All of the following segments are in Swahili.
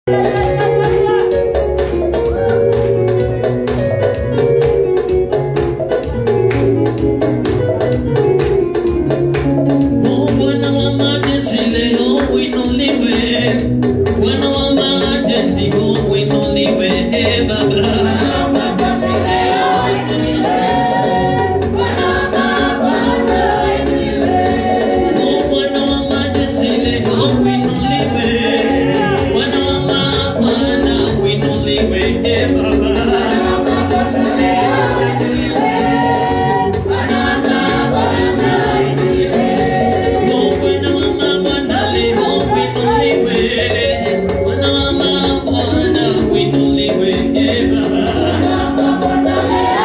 Oh, Bwana wa majeshi leo uinuliwe. Bwana wa majeshi oh, uinuliwe, eh, Baba. Oh, Bwana wa majeshi leo uinuliwe. Bwana wa mabwana uinuliwe, eh, Baba. Oh, Bwana wa mabwana leo uinuliwe. Bwana wa mabwana uinuliwe, eh, Baba.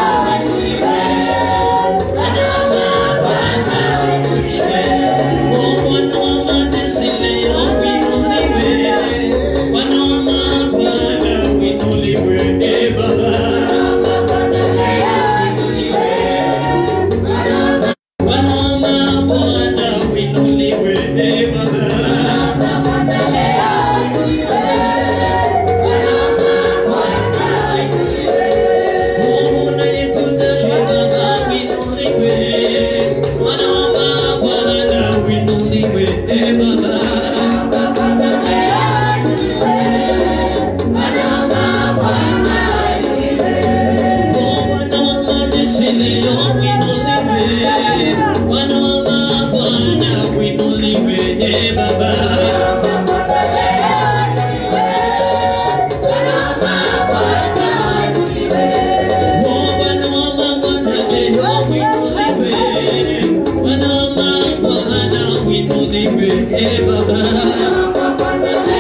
Oh, Bwana wa majeshi leo uinuliwe. Bwana wa mabwana uinuliwe, eh, Baba. Bwana wa mabwana uinuliwe, eh, Baba. Mungu unayetujali Baba uinuliwe. Bwana wa mabwana uinuliwe, eh, Baba. Oh, Bwana wa majeshi leo uinuliwe. Bwana wa mabwana uinuliwe, eh, Baba. Oh, Bwana wa mabwana leo uinuliwe. Bwana wa mabwana uinuliwe, eh, Baba.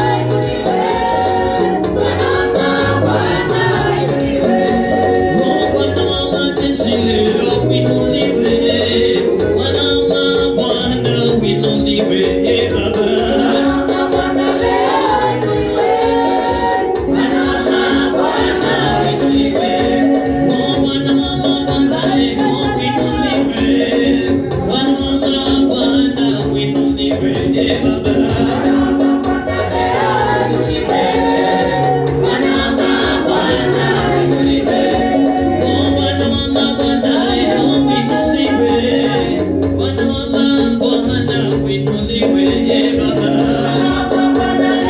Oh, Bwana wa majeshi leo uinuliwe. Bwana wa mabwana uinuliwe, eh, Baba. Oh, Bwana wa mabwana leo uinuliwe. Bwana wa mabwana uinuliwe, eh, Baba. Oh, Bwana wa mabwana leo uinuliwe. Bwana wa mabwana uinuliwe, eh, Baba.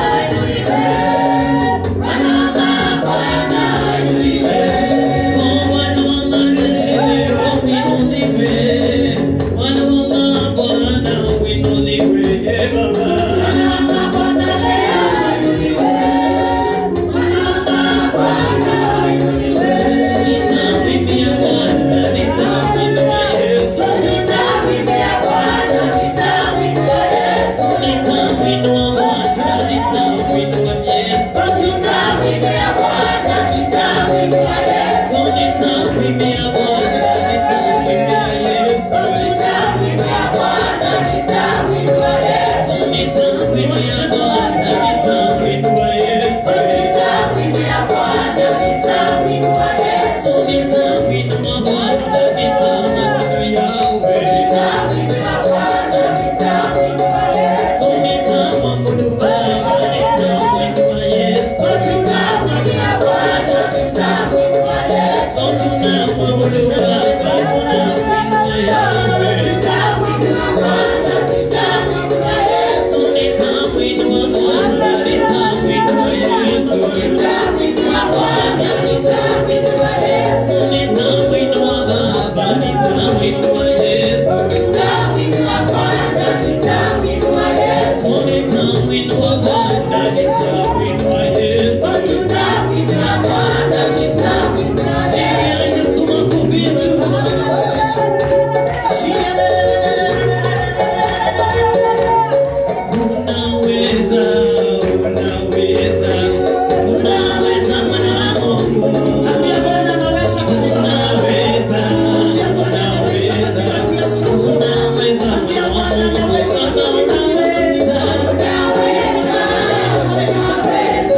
Oh, Bwana wa majeshi leo uinuliwe. Bwana wa mabwana uinuliwe, eh, Baba. Nitamwimbia Bwana, nitamwinua Yesu. Nitamwinua Bwana, nitamwinua Yesu. Oh, nitamwimbia Bwana, nitamwimbia Yesu. Nitamwimbia Bwana, nitamwinua Yesu. Nitamwimbia Bwana, nitamwinua Yahweh. So nitamwabudu Baba, nitamwinua Yesu. So tunamwabudu Baba, tunamwinua Yahweh. So nitamwinua Bwana, nitamwinua Yesu. So nitamwinua Baba, nitamwinua Yesu. So nitamwinua Bwana, nitamwinua Yesu. Pigia Yesu makofi juu. Unaweza, unaweza, unaweza mwana wa Mungu. Unaweza, unaweza, unaweza mwana wa Mungu. Baba, unaweza.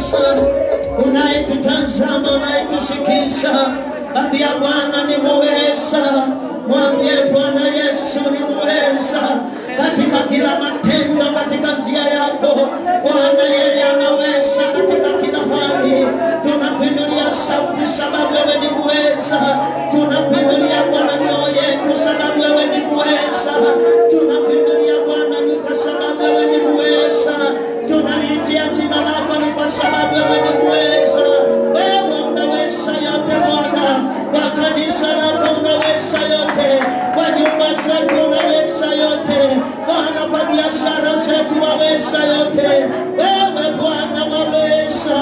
muweza, unayetutazama, unayetusikiza, ambia Bwana ni muweza, mwambie Bwana Yesu ni muweza katika kila matendo, katika njia yako Bwana, yeye anaweza katika kila hali. Tunakuinulia sauti sababu wewe ni muweza, tunakuinulia Bwana mioyo yetu sababu wewe ni muweza, tunakuinulia Bwana ni kwa sababu wewe ni muweza, tunaliitia jina lako ni kwa sababu wewe ni muweza. Wewe unaweza yote Bwana, kwa kanisa lako unaweza yote, kwa nyumba zetu unaweza yote Bwana, kwa biashara zetu waweza yote. Wewe Bwana waweza,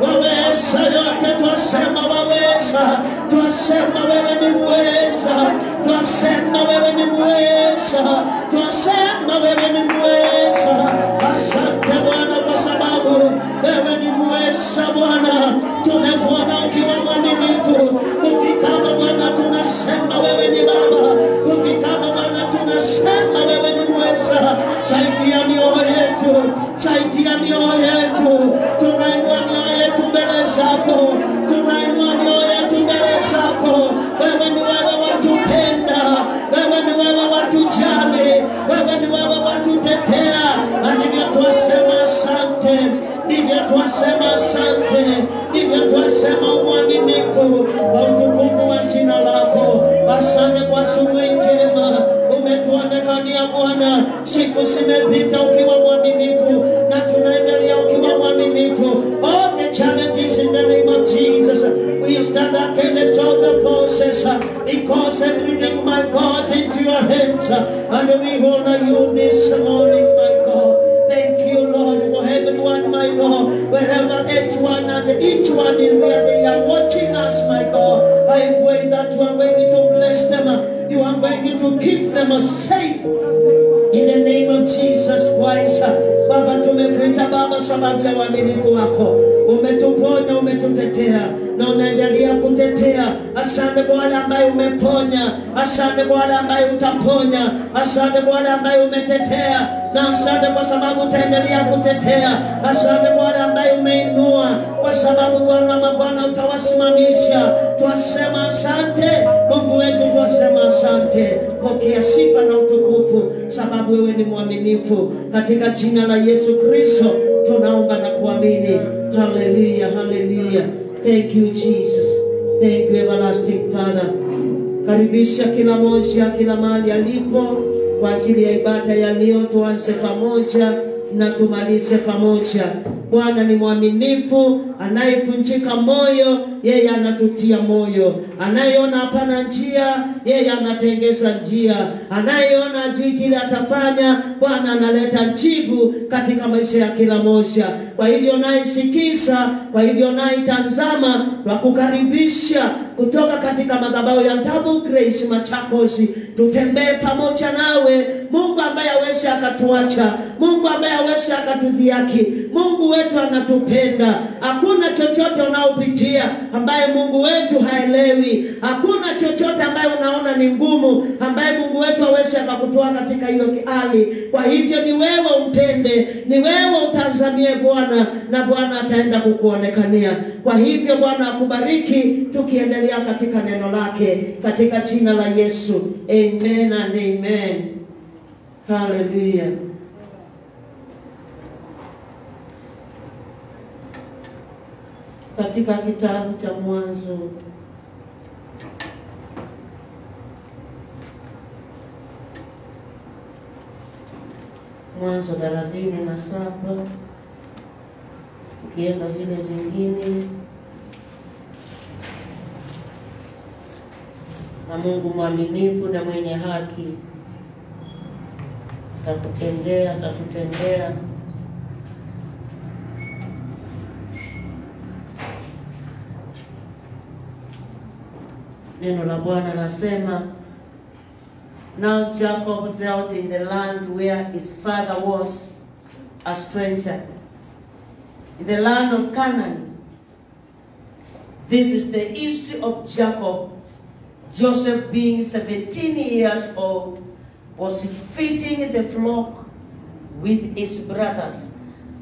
waweza yote, twasema waweza, twasema wewe ni muweza, twasema wewe ni muweza, twasema wewe ni muweza. Asante Bwana kwa sababu wewe ni muweza Bwana, tumekuona ukiwa mwaminifu kufikama Bwana, tunasema wewe ni Baba, kufikama Bwana, tunasema wewe ni muweza. Saidia mioyo yetu, saidia mioyo yetu, tunainua mioyo yetu mbele zako, tunainua mioyo yetu mbele zako. Wewe ni wewe watupenda, wewe ni wewe watujali, wewe ni wewe watutetea, na ndivyo twasema asante, ndivyo twasema asante, ndivyo twasema uaminifu wa utukufu wa jina lako. Asante kwa asubuhi njema umetuonekania Bwana, siku zimepita ukiwa mwaminifu na tunaendelea ukiwa mwaminifu. All the challenges in the name of Jesus, we stand against all the forces uh, because everything, my God, into your hands, uh, and we honor you this morning, my God. Thank you, Lord, for everyone, my God, wherever each one and each one in where they are watching us, my God. I pray that you are going to bless them, uh, you are going to keep them uh, safe. In the name of Jesus Christ. Baba, tumekuita Baba sababu ya uaminifu wako. Umetuponya, umetutetea na unaendelea kutetea. Asante kwa wale ambaye umeponya, asante kwa wale ambaye utaponya, asante kwa wale ambaye umetetea, na asante kwa sababu utaendelea kutetea. Asante kwa wale ambaye umeinua, kwa sababu Bwana mabwana utawasimamisha. Twasema asante Mungu wetu, twasema asante. Pokea sifa na utukufu, sababu wewe ni mwaminifu. Katika jina la Yesu Kristo tunaomba na kuamini. Haleluya, haleluya. Thank you Jesus. Thank you everlasting Father. Karibisha kila moja kila mahali alipo kwa ajili ya ibada ya leo. Tuanze pamoja na tumalize pamoja. Bwana ni mwaminifu, anayevunjika moyo yeye anatutia moyo, anayeona hapana njia yeye anatengeza njia, anayeona ajui kile atafanya Bwana analeta jibu katika maisha ya kila moja. Kwa hivyo naisikiza, kwa hivyo naitazama, twakukaribisha kutoka katika madhabahu ya Double Grace Machakos, tutembee pamoja nawe, Mungu ambaye awezi akatuacha, Mungu ambaye awezi akatudhiaki. Mungu wetu anatupenda. Hakuna chochote unaopitia ambaye Mungu wetu haelewi. Hakuna chochote ambaye unaona ni ngumu ambaye Mungu wetu hawezi akakutoa katika hiyo hali. Kwa hivyo ni wewe umpende, ni wewe utazamie Bwana, na Bwana ataenda kukuonekania. Kwa hivyo Bwana akubariki, tukiendelea katika neno lake katika jina la Yesu, amen and amen. Hallelujah. Katika kitabu cha Mwanzo Mwanzo thelathini na saba ukienda zile zingine, na Mungu mwaminifu na mwenye haki atakutendea, atakutendea Neno la Bwana nasema, Now Jacob dwelt in the land where his father was a stranger, in the land of Canaan. This is the history of Jacob. Joseph, being 17 years old, was feeding the flock with his brothers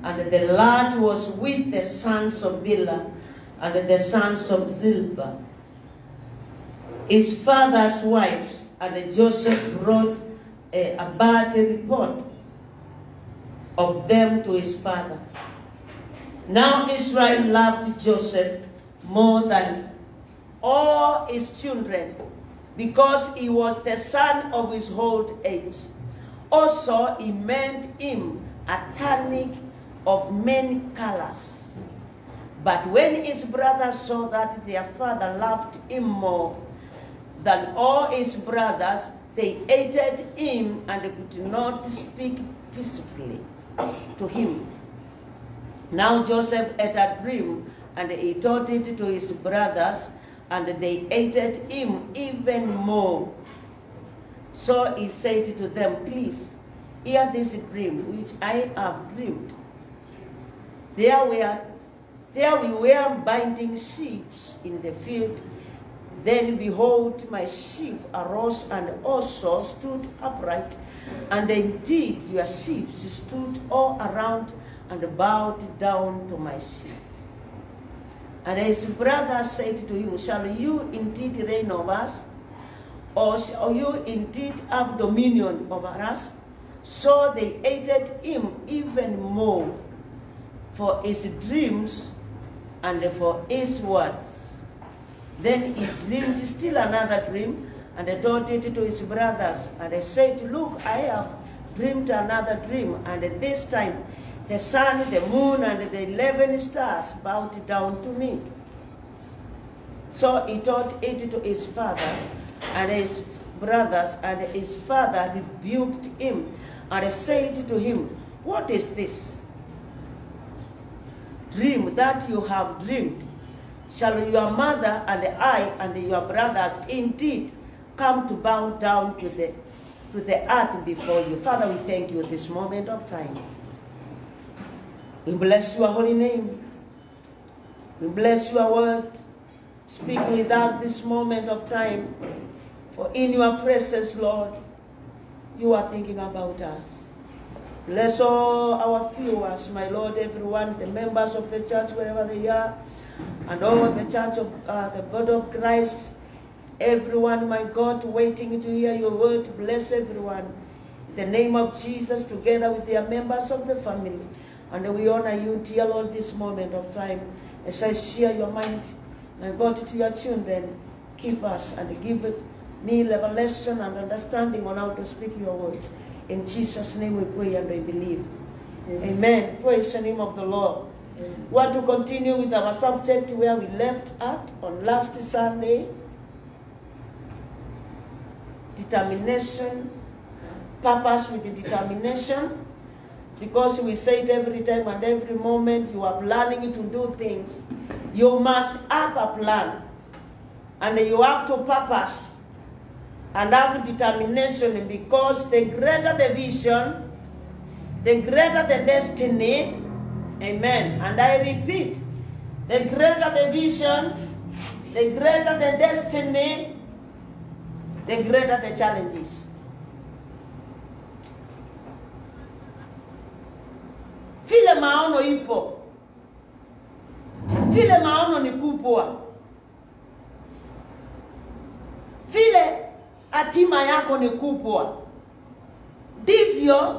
And the lad was with the sons of Bilhah and the sons of Zilpah, his father's wives, and Joseph brought a, a bad report of them to his father. Now Israel loved Joseph more than all his children because he was the son of his old age. Also, he made him a tunic of many colors. But when his brothers saw that their father loved him more than all his brothers, they hated him and could not speak peacefully to him. Now Joseph had a dream, and he told it to his brothers, and they hated him even more. So he said to them, Please, hear this dream which I have dreamed. There were there we were binding sheaves in the field. Then behold, my sheaf arose and also stood upright. And indeed your sheaves stood all around and bowed down to my sheaf. And his brother said to him, Shall you indeed reign over us? Or shall you indeed have dominion over us? So they hated him even more for his dreams and for his words. Then he dreamed still another dream and told it to his brothers. And they said, Look, I have dreamed another dream, and this time the sun, the moon, and the eleven stars bowed down to me. So he told it to his father and his brothers, and his father rebuked him and said to him, What is this dream that you have dreamed? Shall your mother and I and your brothers indeed come to bow down to the, to the earth before you? Father, we thank you this moment of time. We bless your holy name. We bless your word. Speak with us this moment of time. For in your presence, Lord, you are thinking about us. Bless all our viewers, my Lord, everyone, the members of the church, wherever they are, and all the church of uh, the body of Christ, everyone, my God, waiting to hear your word. Bless everyone. In the name of Jesus, together with their members of the family. And we honor you, dear Lord, this moment of time. As I share your mind, my God, to your children, keep us and give me revelation and understanding on how to speak your word. In Jesus' name we pray and we believe. Amen. Amen. Praise the name of the Lord. Amen. Want to continue with our subject where we left at on last Sunday. Determination, purpose with determination. Because we say it every time and every moment you are planning to do things, you must have a plan. And you have to purpose and have determination because the greater the vision, the greater the destiny. Amen. And I repeat, the greater the vision, the greater the destiny, the greater the challenges. vile maono ipo, vile maono ni kubwa, vile hatima yako ni kubwa, ndivyo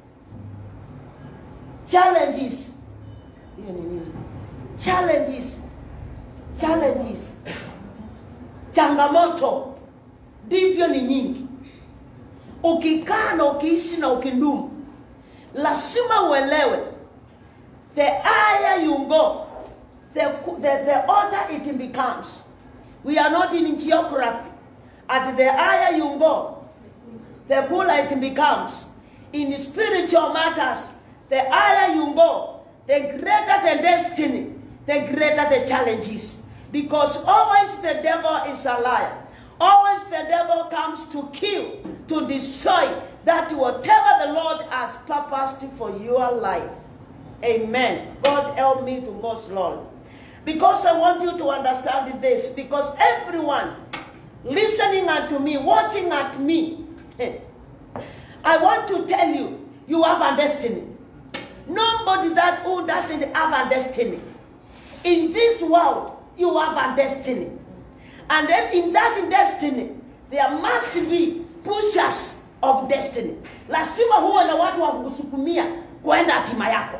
challenges. Hiyo ni nini? Challenges, challenges, changamoto ndivyo ni nyingi. Ukikaa na ukiishi na ukindumu, lazima uelewe the higher you go the, the, the older it becomes we are not in geography at the higher you go the cooler it becomes in spiritual matters the higher you go the greater the destiny the greater the challenges because always the devil is a liar always the devil comes to kill to destroy that whatever the Lord has purposed for your life. Amen. God help me to go slowly. Because I want you to understand this. Because everyone listening unto me, watching at me, I want to tell you, you have a destiny. nobody that who doesn't have a destiny. In this world, you have a destiny. And then in that destiny, there must be pushers of destiny. Lazima huwe na watu wa kukusukumia kwenda hatima yako.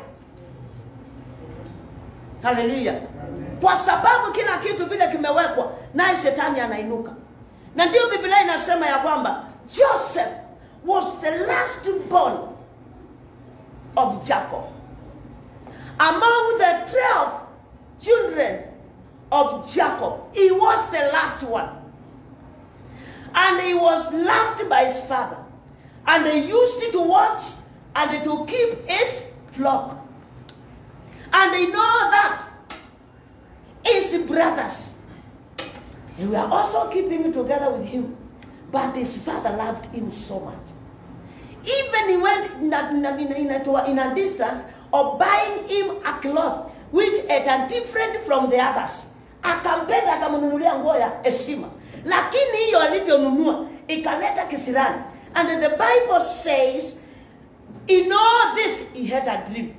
Haleluya! Kwa sababu kila kitu vile kimewekwa, naye shetani anainuka, na ndio Biblia inasema ya kwamba Joseph was the last born of Jacob among the 12 children of Jacob. He was the last one. And he was loved by his father. And he used to watch and to keep his flock. And they know that his brothers, they were also keeping together with him. But his father loved him so much. Even he went in a, in a, in a, to a- in a distance of buying him a cloth which is different from the others. Akampenda akamnunulia nguo ya heshima, lakini hiyo alivyonunua ikaleta kisirani. And the Bible says in all this he had a dream.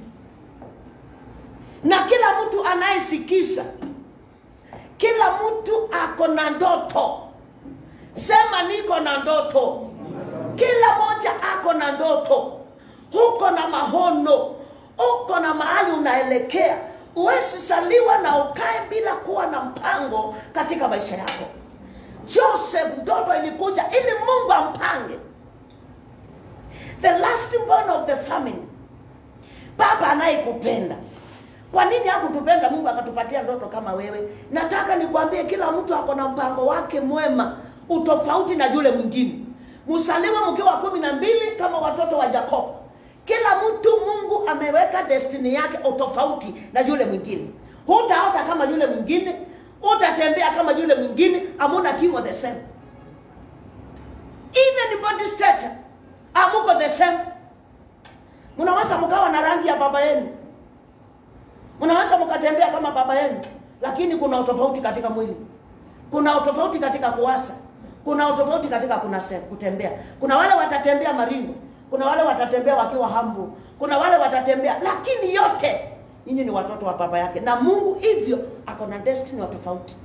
Na kila mtu anayesikisa, kila mtu ako na ndoto. Sema niko na ndoto. Kila moja ako na ndoto, uko na mahono, uko na mahali unaelekea. Huwezi saliwa na ukae bila kuwa na mpango katika maisha yako. Joseph, ndoto ilikuja ili Mungu ampange. The last born of the family, baba anayekupenda. Kwa nini hakutupenda Mungu akatupatia ndoto kama wewe? Nataka nikwambie, kila mtu ako na mpango wake mwema, utofauti na yule mwingine. Msaliwe mkiwa kumi na mbili kama watoto wa Yakobo. Kila mtu Mungu ameweka destiny yake utofauti na yule mwingine. Hutaota kama yule mwingine, utatembea kama yule mwingine, amuna kimo the same. Even body stature, amuko the same. Mnaweza mkawa na rangi ya baba yenu, mnaweza mkatembea kama baba yenu, lakini kuna utofauti katika mwili, kuna utofauti katika kuwasa, kuna utofauti katika kunase, kutembea. Kuna wale watatembea maringo, kuna wale watatembea wakiwa hambu, kuna wale watatembea, lakini yote nyinyi ni watoto wa baba yake, na Mungu hivyo ako na destiny wa tofauti.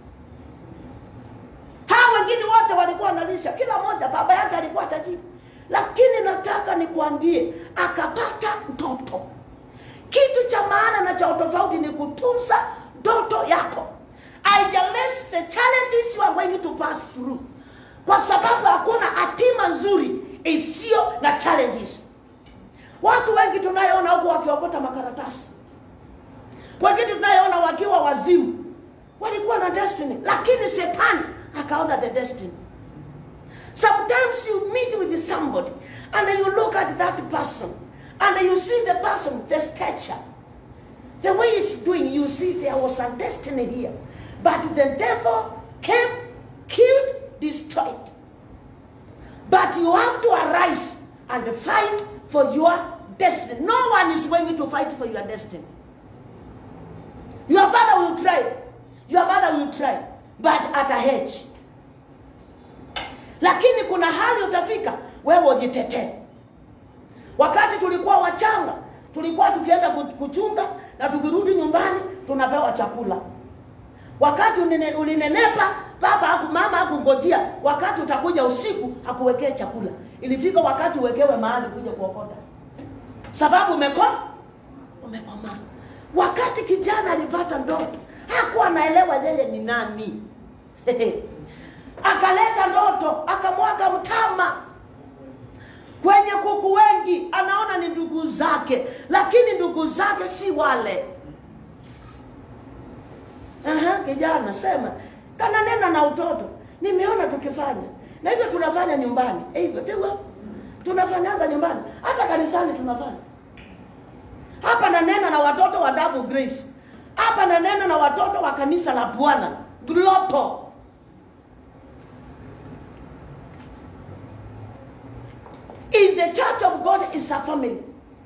Hawa wengine wote walikuwa wanalisha, kila mmoja baba yake alikuwa tajiri, lakini nataka nikuambie, akapata ndoto. Kitu cha maana na cha utofauti ni kutunza ndoto yako. Haijalishi the challenges you are going to pass through, kwa sababu hakuna hatima nzuri isiyo na challenges. Watu wengi tunayoona huku wakiokota makaratasi, wengine tunayoona wakiwa wazimu, walikuwa na destiny, lakini shetani akaona the destiny. Sometimes you meet with somebody and you look at that person and you see the person, the stature, the way he's doing, you see there was a destiny here. But the devil came, killed, destroyed. But you have to arise and fight for your destiny. No one is going to fight for your destiny. Your father will try, your mother will try, but at a hedge. Lakini kuna hali utafika wewe ujitetee. Wakati tulikuwa wachanga, tulikuwa tukienda ku- kuchunga na tukirudi nyumbani tunapewa chakula. Wakati unene- ulinenepa, baba haku, mama hakungojea wakati utakuja usiku hakuwekee chakula. Ilifika wakati uwekewe mahali kuja kuokota, sababu umeko umekomaa. Wakati kijana alipata ndoto, hakuwa anaelewa yeye ni nani. Akaleta ndoto, akamwaga mtama kwenye kuku wengi, anaona ni ndugu zake, lakini ndugu zake si wale. Aha, kijana sema kana nena na utoto, nimeona tukifanya na hivyo tunafanya nyumbani Eh, hivyo tu tunafanyanga nyumbani, hata kanisani tunafanya. Hapa nanena na watoto wa Double Grace, hapa nanena na watoto wa kanisa la Bwana Global. In the church of God is a family.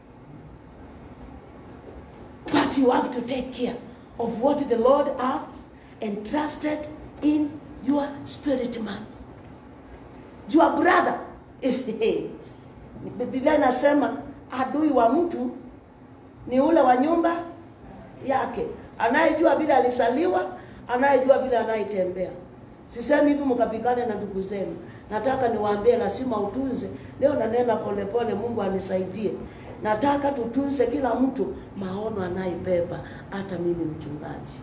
But you have to take care of what the Lord has entrusted in your spirit man. Your brother is Biblia inasema adui wa mtu ni ule wa nyumba yake, anayejua vile alisaliwa, anayejua vile anayetembea. Sisemi hivi mkapigane na ndugu zenu, nataka niwaambie, lazima utunze. Leo nanena polepole, Mungu anisaidie. Nataka tutunze kila mtu maono anayebeba, hata mimi mchungaji.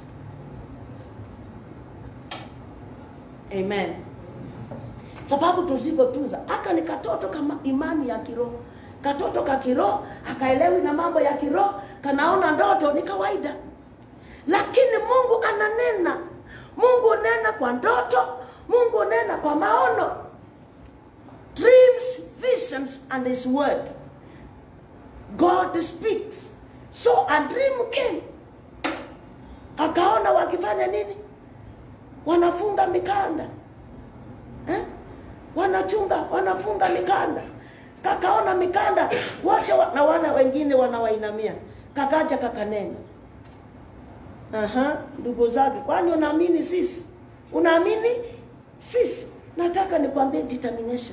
Amen. Sababu tusipotunza, aka ni katoto kama imani ya kiroho, katoto ka kiroho akaelewi na mambo ya kiroho, kanaona ndoto ni kawaida, lakini Mungu ananena. Mungu nena kwa ndoto, Mungu nena kwa maono, dreams, visions and his word. God speaks. So a dream came. Akaona wakifanya nini? Wanafunga mikanda eh? Wanachunga, wanafunga mikanda. Kakaona mikanda wote wa, na wana wengine wanawainamia. Kakaja kakanena, aha, ndugu zake, kwani unaamini sisi? Unaamini sisi? Nataka nikwambie determination,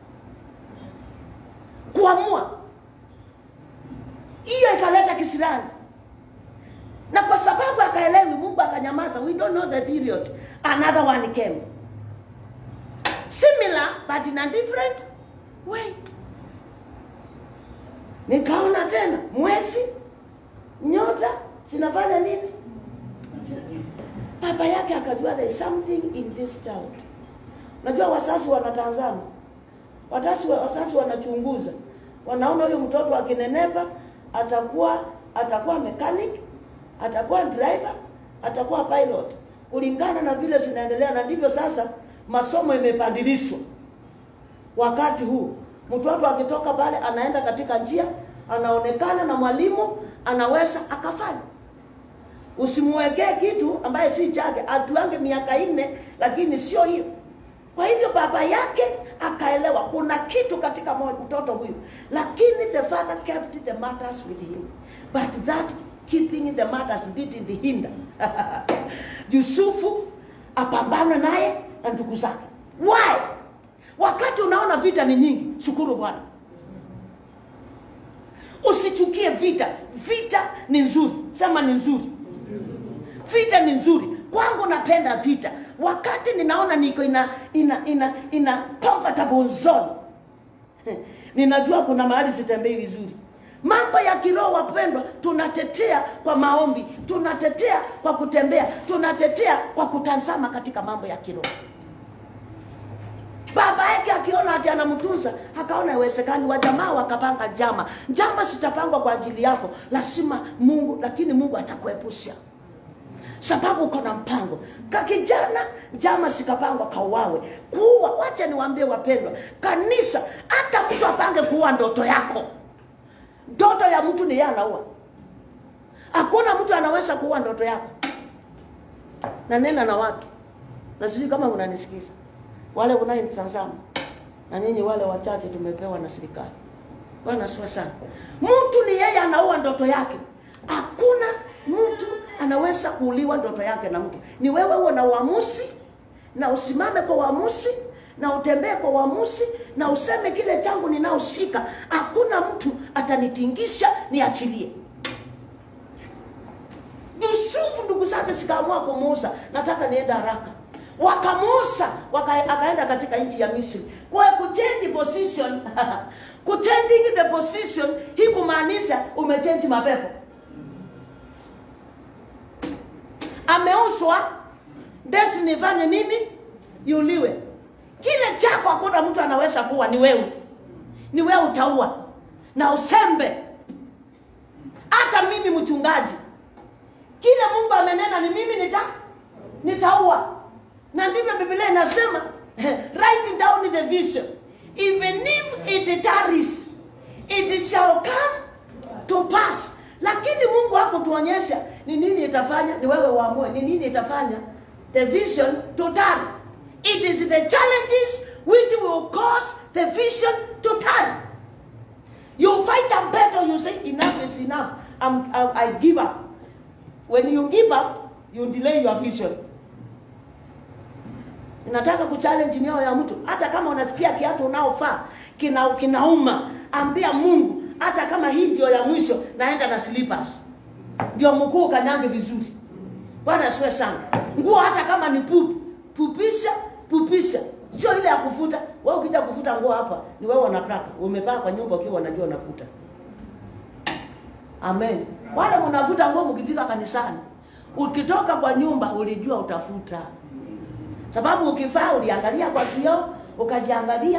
kuamua hiyo ikaleta kisirani, na kwa sababu akaelewi, Mungu akanyamaza. We don't know the period. Another one came similar but in a different way. Nikaona tena mwezi, nyota zinafanya nini? Baba yake akajua there is something in this child. Najua wasasi wanatazama, watasi wasasi wanachunguza, wanaona huyu mtoto akinenepa atakuwa atakuwa mechanic, atakuwa driver, atakuwa pilot, kulingana na vile zinaendelea. Na ndivyo sasa masomo imepandilishwa. Wakati huu mtoto akitoka pale anaenda katika njia, anaonekana na mwalimu, anaweza akafanya. Usimwekee kitu ambaye si chake, atuange miaka nne, lakini sio hiyo. Kwa hivyo baba yake akaelewa kuna kitu katika mtoto huyu, lakini the father kept the matters with him, but that keeping the matters didn't hinder Yusufu apambane naye na ndugu zake. Why? Wakati unaona vita ni nyingi, shukuru Bwana. Usichukie vita. Vita ni nzuri, sema ni nzuri. Vita ni nzuri kwangu, napenda vita. Wakati ninaona niko ina ina ina, ina comfortable zone ninajua kuna mahali sitembei vizuri. Mambo ya kiroho wapendwa, tunatetea kwa maombi, tunatetea kwa kutembea, tunatetea kwa kutazama katika mambo ya kiroho. Baba yake akiona ati anamtunza, akaona iwezekani, wajamaa wakapanga njama. Njama zitapangwa kwa ajili yako, lazima Mungu, lakini Mungu atakuepusha sababu uko na mpango. Kakijana njama zikapangwa kauawe, kuua. Wacha niwaambie wapendwa, kanisa, hata mtu apange kuua ndoto yako, ndoto ya mtu ni yeye anaua. Hakuna mtu anaweza kuua ndoto yako. Na nena na watu, na sijui kama unanisikiza, wale unayenitazama na nyinyi wale wachache tumepewa na serikali. Bwana asifiwe sana. Mtu ni yeye anaua ndoto yake. Hakuna mtu anaweza kuuliwa ndoto yake na mtu. Ni wewe uwe na uamuzi na usimame kwa uamuzi na utembee kwa uamuzi na useme kile changu ninaoshika, hakuna mtu atanitingisha niachilie. Yusufu ndugu zake sikaamua kumuuza, nataka nienda haraka, wakamuuza waka, akaenda katika nchi ya Misri. Kwa kuchange position kuchanging the position hii kumaanisha umechange mapepo ameuswa destiny ifanye nini? Iuliwe. Kile chako hakuna mtu anaweza kuwa, ni wewe, ni wewe utaua na usembe. Hata mimi mchungaji, kile Mungu amenena ni mimi nita nitaua, na ndivyo Biblia inasema write down the vision even if it tarries it shall come to pass lakini Mungu hakutuonyesha ni nini itafanya, ni wewe uamue ni nini itafanya the vision to turn. It is the challenges which will cause the vision to turn. You fight a battle, you say enough is enough. I'm, I, I give up. When you give up, you delay your vision. Nataka kuchallenge mioyo ya mtu, hata kama unasikia kiatu unaofaa kina kinauma, ambia Mungu hata kama hii ndio ya mwisho naenda na slippers ndio mkuu kanyange vizuri bwana asiwe sana nguo hata kama ni pupu pupisha pupisha sio ile ya kufuta wewe ukija kufuta nguo hapa ni wewe unataka umepaa kwa nyumba ukiwa unajua unafuta amen wale mnafuta nguo mkifika kanisani ukitoka kwa nyumba ulijua utafuta sababu ukifaa uliangalia kwa kioo ukajiangalia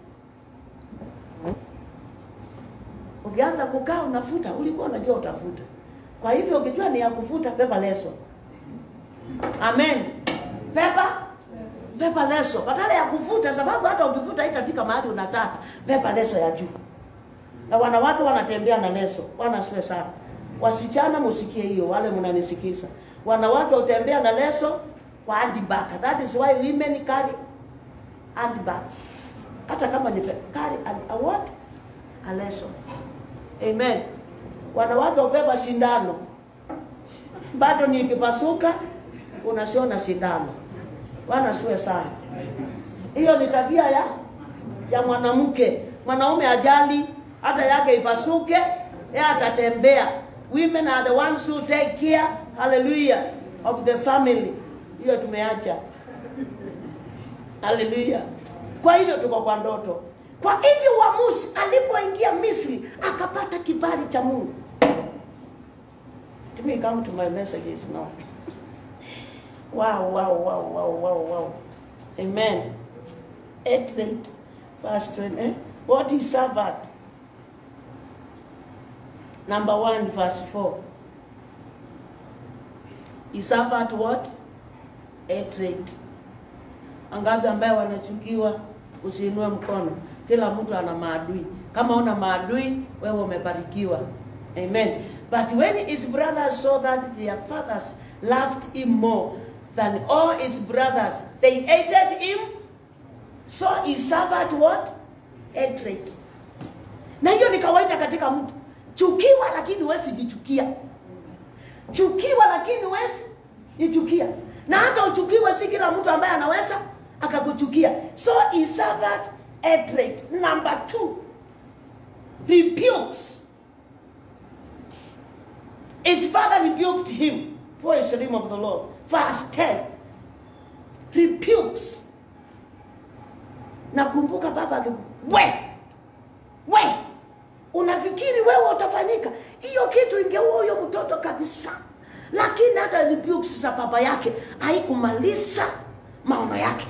ukianza kukaa unafuta ulikuwa unajua utafuta kwa hivyo ukijua ni ya kufuta pepa leso amen pepa pepa leso badala ya kufuta sababu hata ukifuta haitafika mahali unataka pepa leso ya juu na wanawake wanatembea na leso wanasiwe sana wasichana musikie hiyo wale mnanisikiza wanawake utembea na leso kwa handbag that is why women carry handbags hata kama ni pe- carry a, a what a leso amen wanawake ubeba sindano bado ni ikipasuka unasiona sindano wanasiwe sana hiyo ni tabia ya ya mwanamke mwanaume ajali hata yake ipasuke yeye atatembea women are the ones who take care hallelujah of the family hiyo tumeacha haleluya kwa hivyo tuko kwa ndoto kwa hivyo uamuzi alipoingia misri akapata kibali cha mungu Let me come to my messages now wow wow wow wow wow wow amen 8 8 verse 20 eh? what is sabbath number 1 verse 4 is sabbath what 8 8 angapi ambaye wanachukiwa usiinue mkono kila mtu ana maadui kama una maadui wewe umebarikiwa amen but when his brothers saw that their fathers loved him more than all his brothers they hated him so he suffered what hatred na hiyo ni kawaida katika mtu chukiwa lakini huwezi jichukia chukiwa lakini huwezi jichukia na hata uchukiwe si kila mtu ambaye anaweza akakuchukia so he suffered hatred number two rebukes his father rebuked him for his name of the lord verse 10 rebukes nakumbuka baba akiku we we unafikiri wewe utafanyika hiyo kitu ingeua huyo mtoto kabisa lakini hata rebukes za baba yake haikumaliza maono yake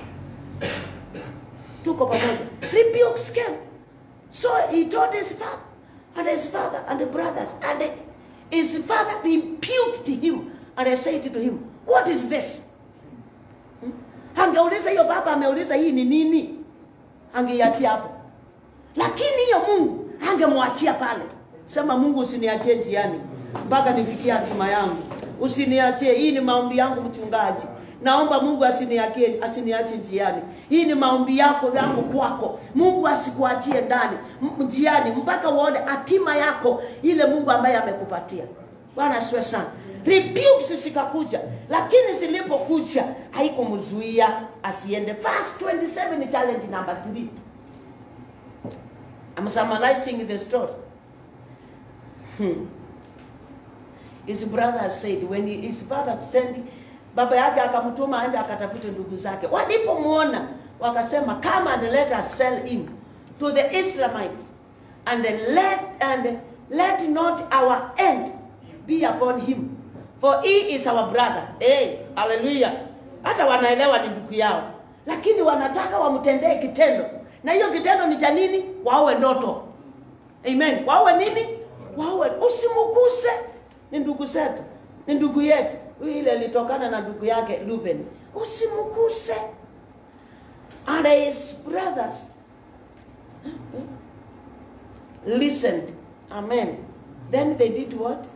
tuko pamoja rebukes came so he told his father and his father and the brothers and his father rebuked him and I said to him what is this Hmm? angeuliza hiyo baba ameuliza hii ni nini angeiachia hapo lakini hiyo mungu angemwachia pale sema mungu usiniachie njiani mpaka nifikie hatima yangu usiniachie hii ni maombi yangu mchungaji naomba mungu asiniachie asiniache njiani hii ni maombi yako yangu kwako mungu asikuachie ndani m- njiani mpaka uone hatima yako ile mungu ambaye amekupatia bwana asiwe sana rebukes zikakuja lakini zilipokuja haikumzuia asiende verse 27 ni challenge number 3 I'm summarizing the story. Hmm. His brother said when he, his father sent baba yake akamtuma aende akatafute ndugu zake. Walipomwona wakasema come and let us sell him to the Israelites and let and let not our end be upon him for he is our brother. Hey, hallelujah. Hata wanaelewa ni ndugu yao, lakini wanataka wamtendee kitendo, na hiyo kitendo ni cha nini? Wawe ndoto. Amen. Wawe nini? Wawe, usimukuse. Ni ndugu zetu, ni ndugu yetu. Huyu ile ilitokana na ndugu yake Ruben. Usimukuse. And his brothers listened. Amen. Then they did what?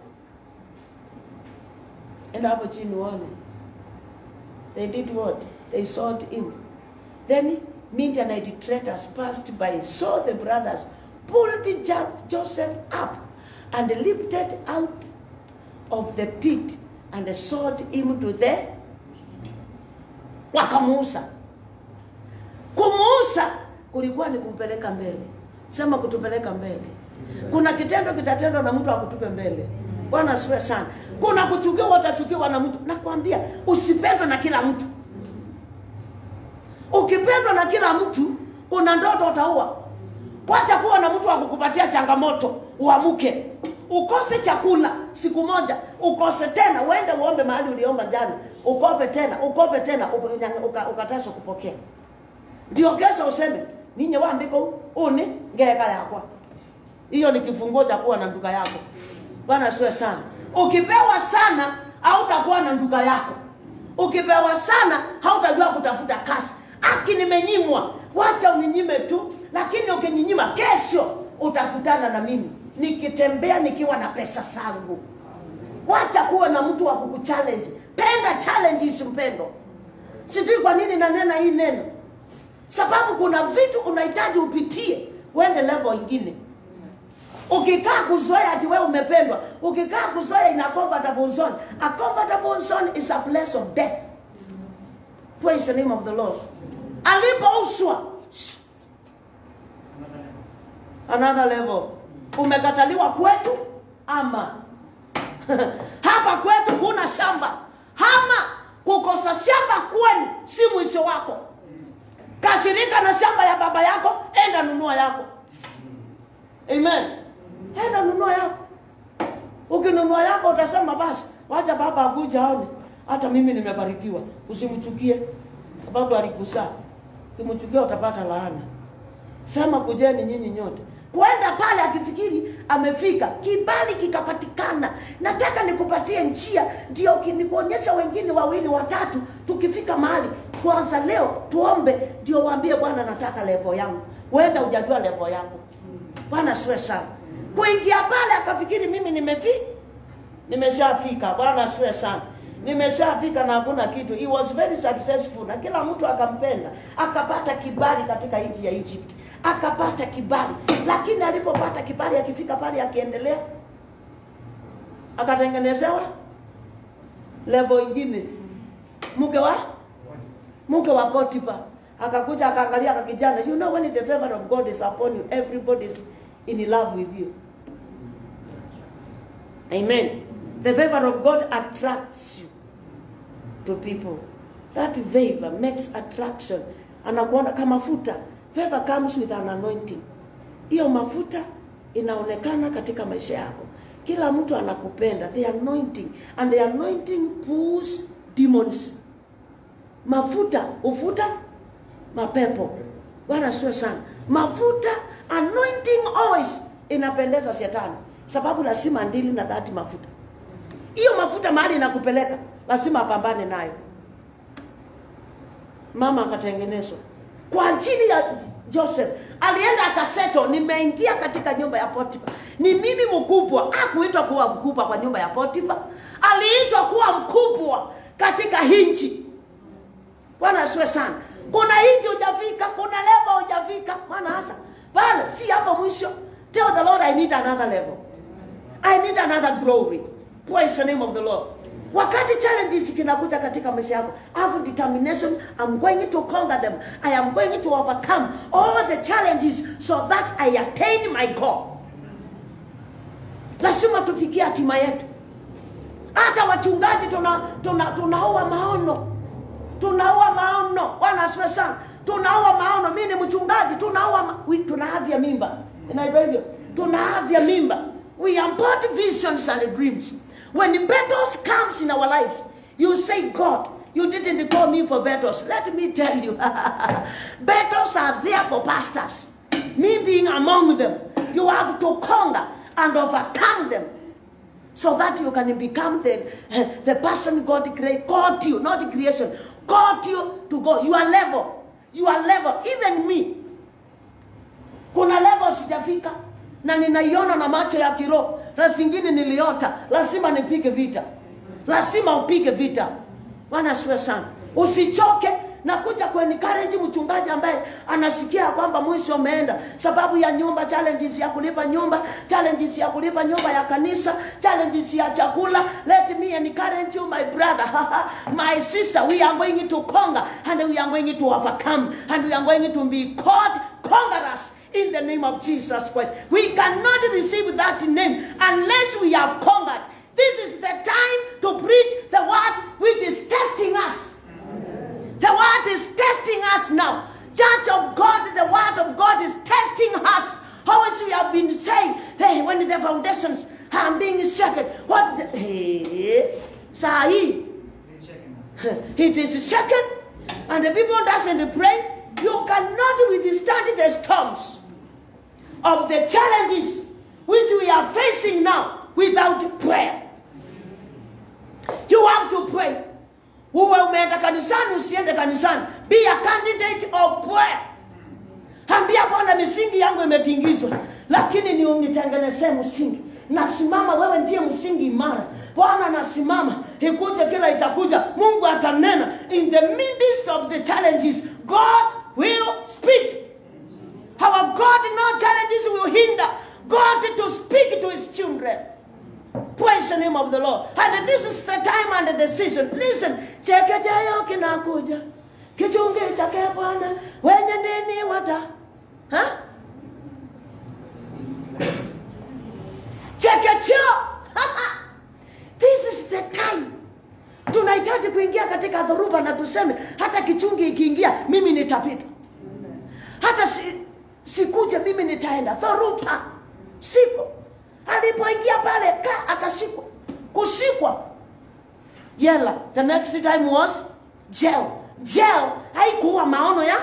Enda hapo chini uone. They did what? They sought him. Then Midianite traders passed by, saw the brothers, pulled Jo- Joseph up, and lifted out of the pit, and sold him to the wakamuuza. Kumuuza kulikuwa ni kumpeleka mbele. Sema kutupeleka mbele. kuna kitendo kitatendwa na mtu akutupe mbele bwana asifiwe sana kuna kuchukiwa utachukiwa na mtu nakwambia usipendwe na kila mtu ukipendwa na kila mtu kuna ndoto utaua kwacha kuwa na mtu wa kukupatia changamoto uamuke ukose chakula siku moja ukose tena uende uombe mahali uliomba jana ukope tena ukope tena uka- uka- ukataswa kupokea ndio kesho useme ninye wambiko uni ngeka yakwa hiyo ni kifunguo cha kuwa na nduka yako bwana asiwe sana ukipewa sana hautakuwa na nduka yako ukipewa sana hautajua kutafuta kazi aki nimenyimwa wacha uninyime tu lakini ukininyima kesho utakutana na mimi nikitembea nikiwa na pesa zangu wacha kuwa na mtu wa kukuchallenge penda challenge isimpendo sijui kwa nini nanena hii neno sababu kuna vitu unahitaji upitie uende level ingine ukikaa kuzoea ati wewe umependwa ukikaa kuzoea ina comfortable zone a comfortable zone is a place of death praise the name of the lord alipouswa another level umekataliwa kwetu ama hapa kwetu kuna shamba ama kukosa shamba kwenu si mwisho wako kasirika na shamba ya baba yako enda nunua yako amen enda nunua yako ukinunua yako utasema basi wacha baba akuja aone hata mimi nimebarikiwa usimchukie sababu alikusaa ukimchukia utapata laana sema kujeni nyinyi nyote kwenda pale akifikiri amefika kibali kikapatikana nataka nikupatie njia ndio ki- nikuonyesha wengine wawili watatu tukifika mahali kwanza leo tuombe ndio waambie bwana nataka levo yangu wenda ujajua levo yako bwana siwe sana kuingia pale akafikiri mimi nimefi nimeshafika bwana asiwe sana nimeshafika na hakuna kitu he was very successful na kila mtu akampenda akapata kibali katika nchi ya egypt akapata kibali lakini alipopata kibali akifika pale akiendelea akatengenezewa level ingine mke wa mke wa potipa akakuja akaangalia kakijana you know when the favor of god is upon you everybody is in love with you amen the favor of god attracts you to people that favor makes attraction anakuona kama mafuta favor comes with an anointing hiyo mafuta inaonekana katika maisha yako kila mtu anakupenda the anointing and the anointing pulls demons mafuta ufuta mapepo bwana sio sana mafuta anointing always inapendeza shetani sababu lazima ndili na dhati mafuta hiyo mafuta mahali inakupeleka lazima apambane nayo mama akatengenezwa kwa ajili ya joseph alienda akaseto nimeingia katika nyumba ya potifa ni mimi mkubwa akuitwa kuwa mkubwa kwa nyumba ya potifa aliitwa kuwa mkubwa katika hinchi bwana asiwe sana kuna hinchi hujafika kuna level hujafika maana hasa pale si hapo mwisho tell the lord i need another level i need another glory praise the name of the lord wakati challenges kinakuja katika maisha yako have determination i'm going to conquer them i am going to overcome all the challenges so that i attain my goal lazima tufikie hatima yetu hata wachungaji tunaua tuna, tuna tunaua maono tunaua maono bwana asifiwe sana tunaua maono mi ni mchungaji tunaua ma... we- tunaavya mimba inaitwa hivyo tunaavya mimba we abort visions and dreams when battles comes in our lives you say god you didn't call me for battles let me tell you battles are there for pastors me being among them you have to conquer and overcome them so that you can become the, the person God create, called you, not creation, called you to go. Your level, your level, even me. Kuna level sijafika na ninaiona na macho ya kiroho, na zingine niliota. Lazima nipige vita, lazima upige vita. Bwana asifiwe sana. Usichoke na kuja kuencourage mchungaji ambaye anasikia kwamba mwisho umeenda sababu ya nyumba, challenges ya kulipa nyumba, challenges ya kulipa nyumba ya kanisa, challenges ya chakula. Let me encourage you my brother, my sister, we are going to conquer and we are going to overcome and we are going to be called conquerors in the name of Jesus Christ. We cannot receive that name unless we have conquered. This is the time to preach the word which is testing us. The word is testing us now. Church of God, the word of God is testing us. Always we have been saying, hey, when the foundations are being shaken, what the, hey, Sahi, it is shaken, and the people doesn't pray. You cannot withstand the storms of the challenges which we are facing now without prayer. You have to pray. Uwe umeenda kanisani, usiende kanisani. Be a candidate of prayer. Ambia Bwana, misingi yangu imetingizwa, lakini ni unitengenezee msingi. Nasimama, wewe ndiye msingi imara. Bwana, nasimama, ikuje kila itakuja, Mungu atanena. In the midst of the challenges, God will speak. Our God, no challenges will hinder God to speak to his children. Praise the name of the Lord. And this is the time and the season. Listen, chekecheyo kinakuja. Kichungi chake Bwana wenye nini wata. Ha? Chekecheo. This is the time. Tunahitaji kuingia katika dhoruba na tuseme hata kichungi ikiingia mimi nitapita. Hata si, sikuje mimi nitaenda. Dhoruba. Siko alipoingia pale ka akashikwa kushikwa jela the next time was jail jail haikuwa maono ya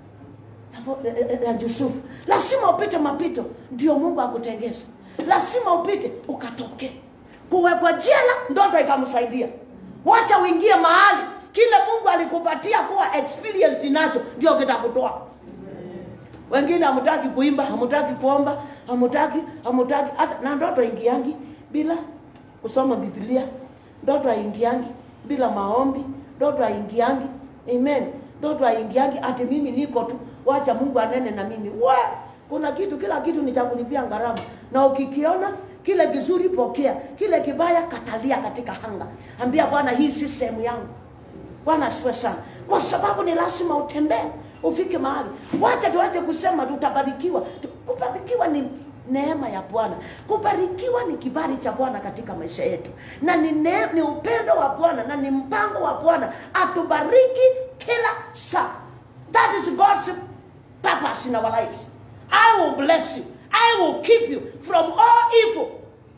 ya Yusufu lazima upite mapito ndio Mungu akutengeze lazima upite ukatokee kuwekwa jela ndoto ikamsaidia wacha uingie mahali kile Mungu alikupatia kuwa experienced nacho ndio kitakutoa wengine hamutaki kuimba hamutaki kuomba hamutaki hamutaki hata na ndoto ingiangi bila kusoma biblia ndoto haingiangi bila maombi ndoto haingiangi amen ndoto haingiangi ati mimi niko tu wacha mungu anene na mimi we kuna kitu kila kitu ni cha kulipia gharama na ukikiona kile kizuri pokea kile kibaya katalia katika hanga ambia bwana hii si sehemu yangu bwana asifiwe sana kwa sababu ni lazima utembee ufike mahali wacha tuache kusema tutabarikiwa Tu- kubarikiwa ni neema ya bwana kubarikiwa ni kibali cha bwana katika maisha yetu na ni, ne, ni upendo wa bwana na ni mpango wa bwana atubariki kila saa that is god's purpose in our lives i will bless you i will keep you from all evil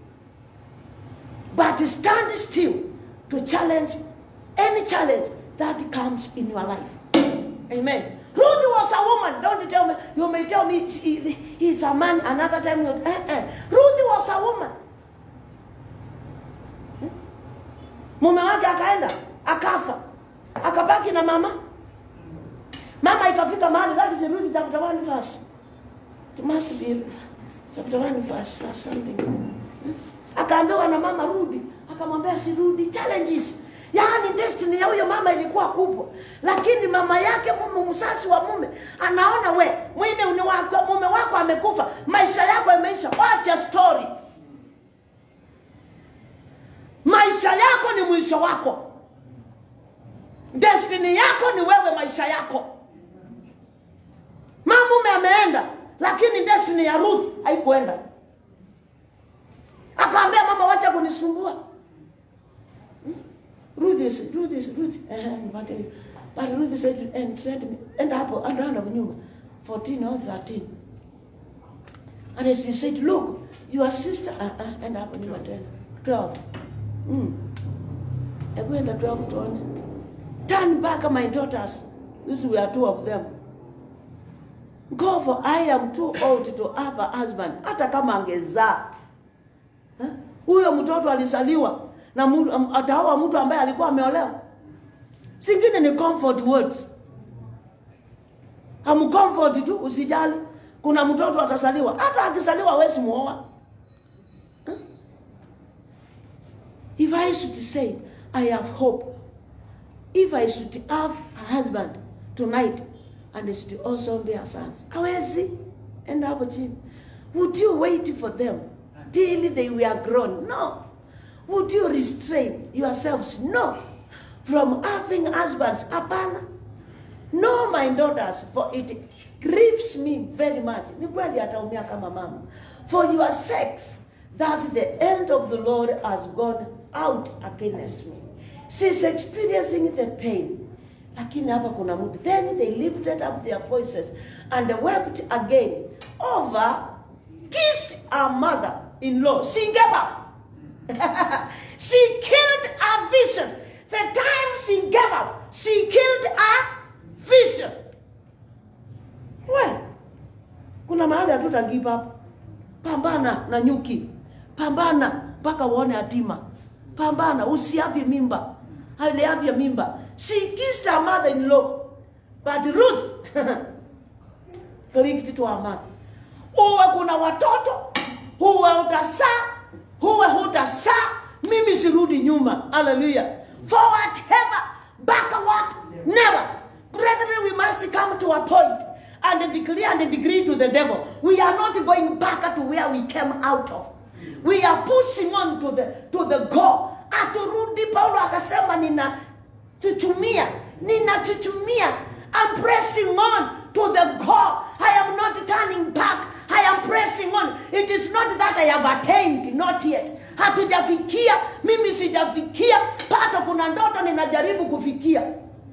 but stand still to challenge any challenge that comes in your life. Amen. Ruth was a woman. Don't tell me. You may tell me he- he's a man. Another time, you, eh, eh. Ruth was a woman. Hmm? Mume wake akaenda akafa, akabaki na mama. Mama ikafika mahali. That is Ruth chapter one verse. It must be chapter one verse, verse something. Hmm? Akaambiwa na mama rudi, akamwambia sirudi. Challenges yaani destiny ya huyo mama ilikuwa kubwa, lakini mama yake mume, msasi wa mume anaona we mume uni wako, mume wako amekufa, maisha yako yameisha. Wacha story, maisha yako ni mwisho wako, destiny yako ni wewe, maisha yako. Mama mume ameenda, lakini destiny ya Ruth haikuenda. Akaambia mama, wacha kunisumbua. Ruth is Ruth is Ruth eh, but, but Ruth said and said me and hapo and round of nyuma 14 or 13 and as he said look your sister uh, uh, and hapo nyuma tena 12 mm. hebu enda 12 tuone turn back my daughters these were two of them go for I am too old to have a husband hata kama angezaa Eh? huyo mtoto alizaliwa na mtu- am- ataoa mtu ambaye alikuwa ameolewa singine ni comfort words amcomfort tu usijali kuna mtoto atazaliwa hata akizaliwa hawezi muoa Eh? if i should say i have hope if i should have a husband tonight and he should also bear sons hawezi enda hapo chini would you wait for them till they were grown no would you restrain yourselves no from having husbands hapana no my daughters for it grieves me very much ni kweli ataumia kama mama for your sakes that the end of the lord has gone out against me she's experiencing the pain lakini hapa kuna mtu then they lifted up their voices and wept again over kissed her mother in law she gave up she killed her vision the time she gave up she killed her vision we kuna mahali hatuta give up pambana na nyuki pambana mpaka uone hatima pambana usiavye mimba aliavya mimba she kissed her mother in law but ruth clicked to her mother uwe kuna watoto huwe utasaa huwe hutasaa mimi sirudi nyuma haleluya forward ever backward never brethren we must come to a point and declare and decree to the devil we are not going back to where we came out of we are pushing on to the, to the goal aturudi paulo akasema nina chuchumia ninachuchumia I'm pressing on to the goal I am not turning back I am pressing on it is not that I have attained not yet hatujafikia mimi sijafikia pato kuna ndoto ninajaribu kufikia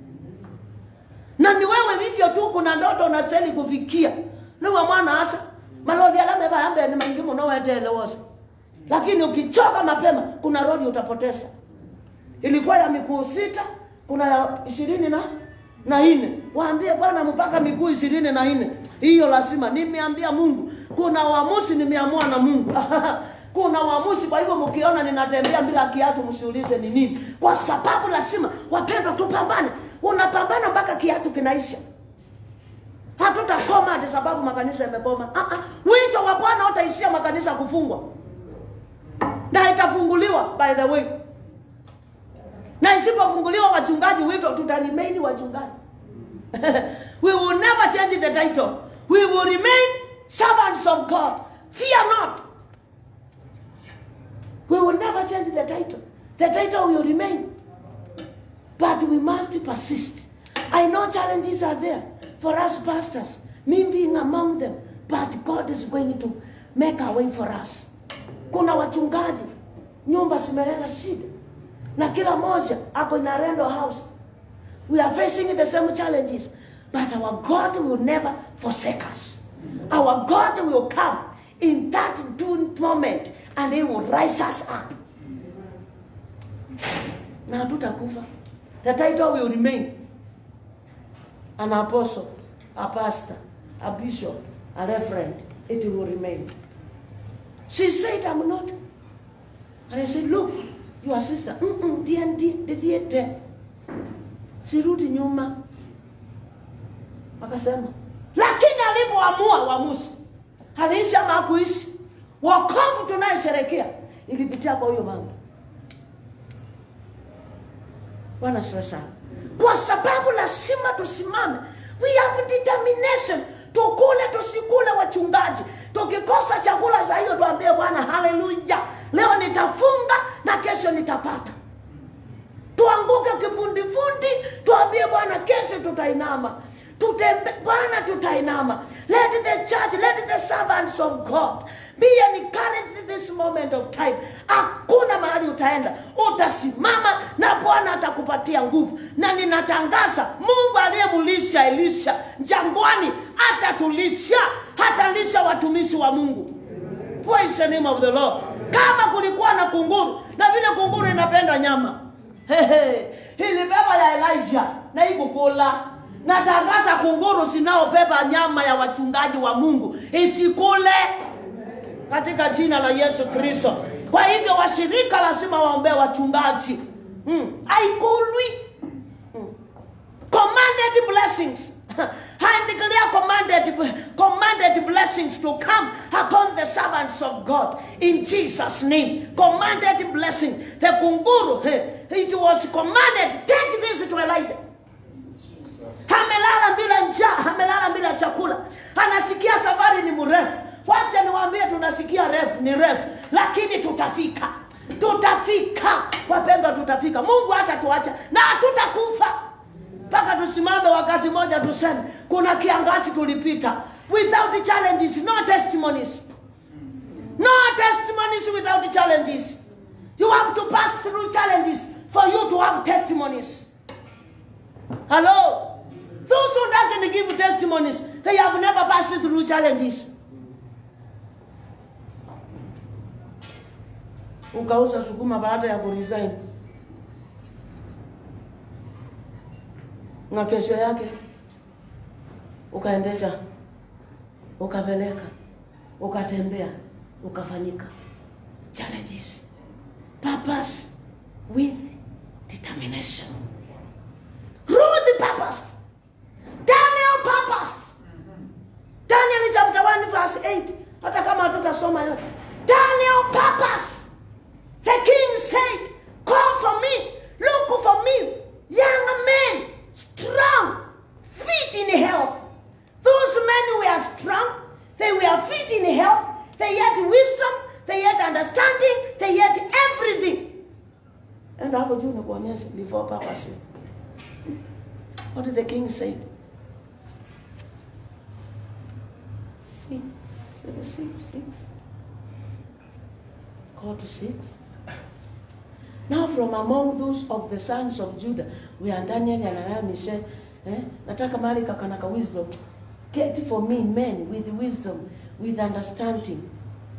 na ni wewe vivyo tu kuna ndoto unastahili kufikia niwe mwana asa maloli alame bayambe ni maingi muno wetelewose lakini ukichoka mapema kuna rodi utapoteza ilikuwa ya miguu sita kuna ya ishirini na na nne waambie bwana mpaka miguu ishirini na nne hiyo lazima nimeambia mungu kuna uamuzi nimeamua na mungu kuna uamuzi kwa hivyo mkiona ninatembea bila kiatu msiulize ni nini kwa sababu lazima wapendwa tupambane unapambana mpaka kiatu kinaisha hatutakoma ati sababu makanisa yamekoma ah, ah. wito wa bwana utaishia makanisa kufungwa na itafunguliwa by the way na isipofunguliwa wachungaji wito tutaremain wachungaji we will never change the title we will remain servants of god fear not we will never change the title the title will remain but we must persist i know challenges are there for us pastors me being among them but god is going to make a way for us kuna wachungaji nyumba zimeleta shida na kila moja ako in a rental house we are facing the same challenges but our god will never forsake us our god will come in that doomed moment and he will rise us up na hatutakufa the title will remain an apostle a pastor a bishop a reverend it will remain she said i'm not and i said look your sister mm ndiye ndiye ndiye sirudi nyuma akasema lakini alipoamua uamuzi aliishi ama hakuishi wokovu tunayesherekea ilipitia kwa huyo mama bwana siwe sana kwa sababu lazima tusimame we have determination tukule tusikule wachungaji tukikosa chakula za hiyo tuambie bwana haleluya leo nitafunga na kesho nitapata tuanguke kifundifundi tuambie bwana kesho tutainama tutembe bwana tutainama let the church let the servants of god be encouraged in this moment of time hakuna mahali utaenda utasimama na bwana atakupatia nguvu na ninatangaza mungu aliyemulisha elisha jangwani atatulisha hatalisha watumishi wa mungu praise the name of the lord kama kulikuwa na kunguru na vile kunguru inapenda nyama Hehe, ilibeba ya elijah na ikukula natangaza kunguru zinaobeba nyama ya wachungaji wa mungu isikule katika jina la yesu kristo kwa hivyo washirika lazima waombee wachungaji mm. aikulwi mm. commanded blessings I declare commanded, commanded blessings to come upon the servants of God in Jesus' name. Commanded blessing. The kunguru, it was commanded, take this to Elijah. Amelala bila njaa, amelala bila chakula, anasikia safari ni mrefu. Wacha niwaambie, tunasikia refu ni refu, lakini tutafika, tutafika wapendwa, tutafika. Mungu hatatuacha na hatutakufa. mpaka tusimame wakati moja tuseme kuna kiangazi tulipita without challenges no testimonies no testimonies without challenges you have to pass through challenges for you to have testimonies hello those who doesn't give testimonies they have never passed through challenges ukauza sukuma baada ya kuresign na kesho yake ukaendesha ukapeleka ukatembea ukafanyika challenges purpose with determination Ruth purpose Daniel purpose Daniel chapter 1 verse 8 hata kama hatutasoma yote Daniel purpose the king said call for me look for me young men strong fit in health those men were strong they were fit in health they had wisdom they had understanding they had everything and hapo juu nakuonyesha before purpose what did the king say six six six call to six Now from among those of the sons of Judah, we are Daniel, Hananiah, Mishael, eh? nataka mahali kakanaka wisdom. Get for me men with wisdom, with understanding.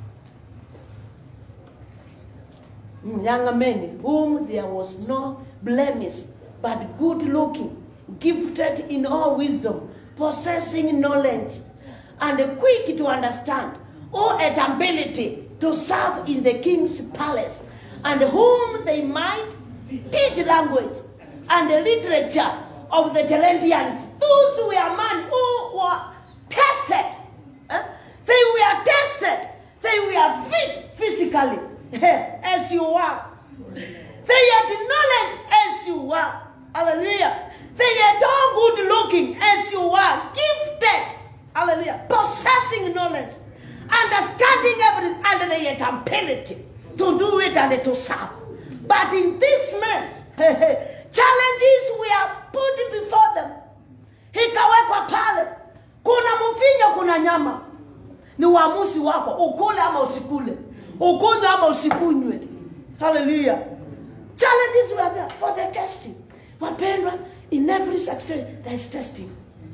Mm, Young men, whom there was no blemish, but good looking, gifted in all wisdom, possessing knowledge, and quick to understand, or at ability to serve in the king's palace, and whom they might teach language and the literature of the Chaldeans. Those were men who were tested. eh? They were tested. They were fit physically, as you are. They had knowledge as you are. Hallelujah. They had all good looking as you are. Gifted. Hallelujah. Possessing knowledge. Understanding everything. And they had ability to do it and to serve. But in this man, challenges were put before them. Ikawekwa pale. Kuna mvinyo, kuna nyama. Ni uamuzi wako, ukule ama usikule, ukunywe ama usikunywe. Hallelujah. Challenges were there for the testing. Wapendwa, in every success there is testing.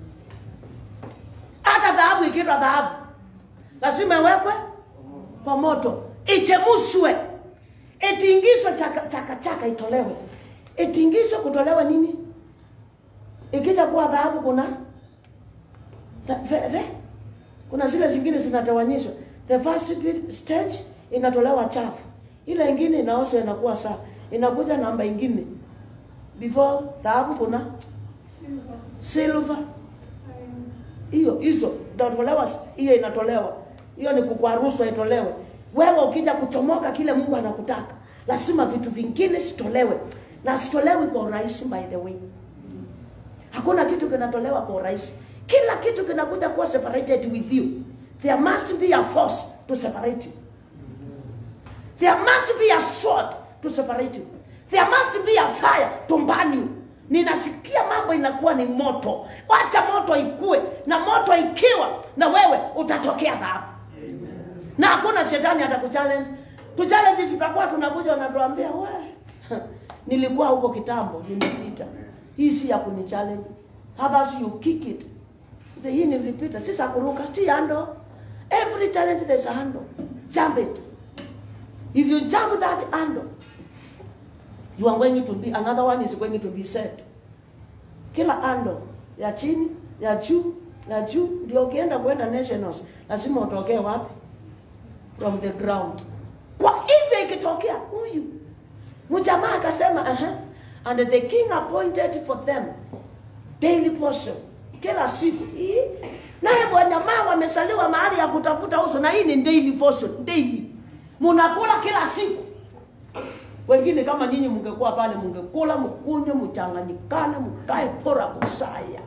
Hata dhahabu ikiitwa dhahabu lazima iwekwe kwa moto, ichemushwe, itingishwe, chaka chaka, chaka itolewe, itingishwe, kutolewa nini? Ikija kuwa dhahabu kuna the, the, the, kuna zile zingine zinatawanyishwa. The first bit- stage inatolewa chafu, ile ingine inaoshwa inakuwa sawa, inakuja namba ingine before dhahabu kuna silver hiyo hizo inatolewa, hiyo inatolewa, hiyo ni kukwaruswa itolewe. Wewe ukija kuchomoka kile Mungu anakutaka, lazima vitu vingine sitolewe, na sitolewi kwa urahisi. By the way, hakuna kitu kinatolewa kwa urahisi. Kila kitu kinakuja kuwa separated with you. There must be a force to separate you. There must be a sword to separate you. There must be a fire to burn you. Ninasikia mambo inakuwa ni moto. Wacha moto ikue, na moto ikiwa, na wewe utatokea dhahabu, na hakuna shetani atakuchallenge. Tu challenge tutakuwa tunakuja, wanatuambia we, nilikuwa huko kitambo, nimepita. Hii si ya kuni challenge. Others you kick it. Say, hii nilipita, si za kuruka, ti handle. Every challenge there's a handle. Jump it. If you jump that handle, you are going to be another one is going to be set. Kila handle ya chini, ya juu, ya juu ndio ukienda kwenda nationals lazima utokee wapi? From the ground. Kwa hivyo ikitokea huyu mjamaa akasema aha, and the king appointed for them daily portion kila siku hii naye bwanyamaa wamesaliwa mahali ya kutafuta uso na hii ni daily portion daily munakula kila siku wengine kama nyinyi mngekuwa pale mngekula mkunywe mchanganyikane mkae pora musaya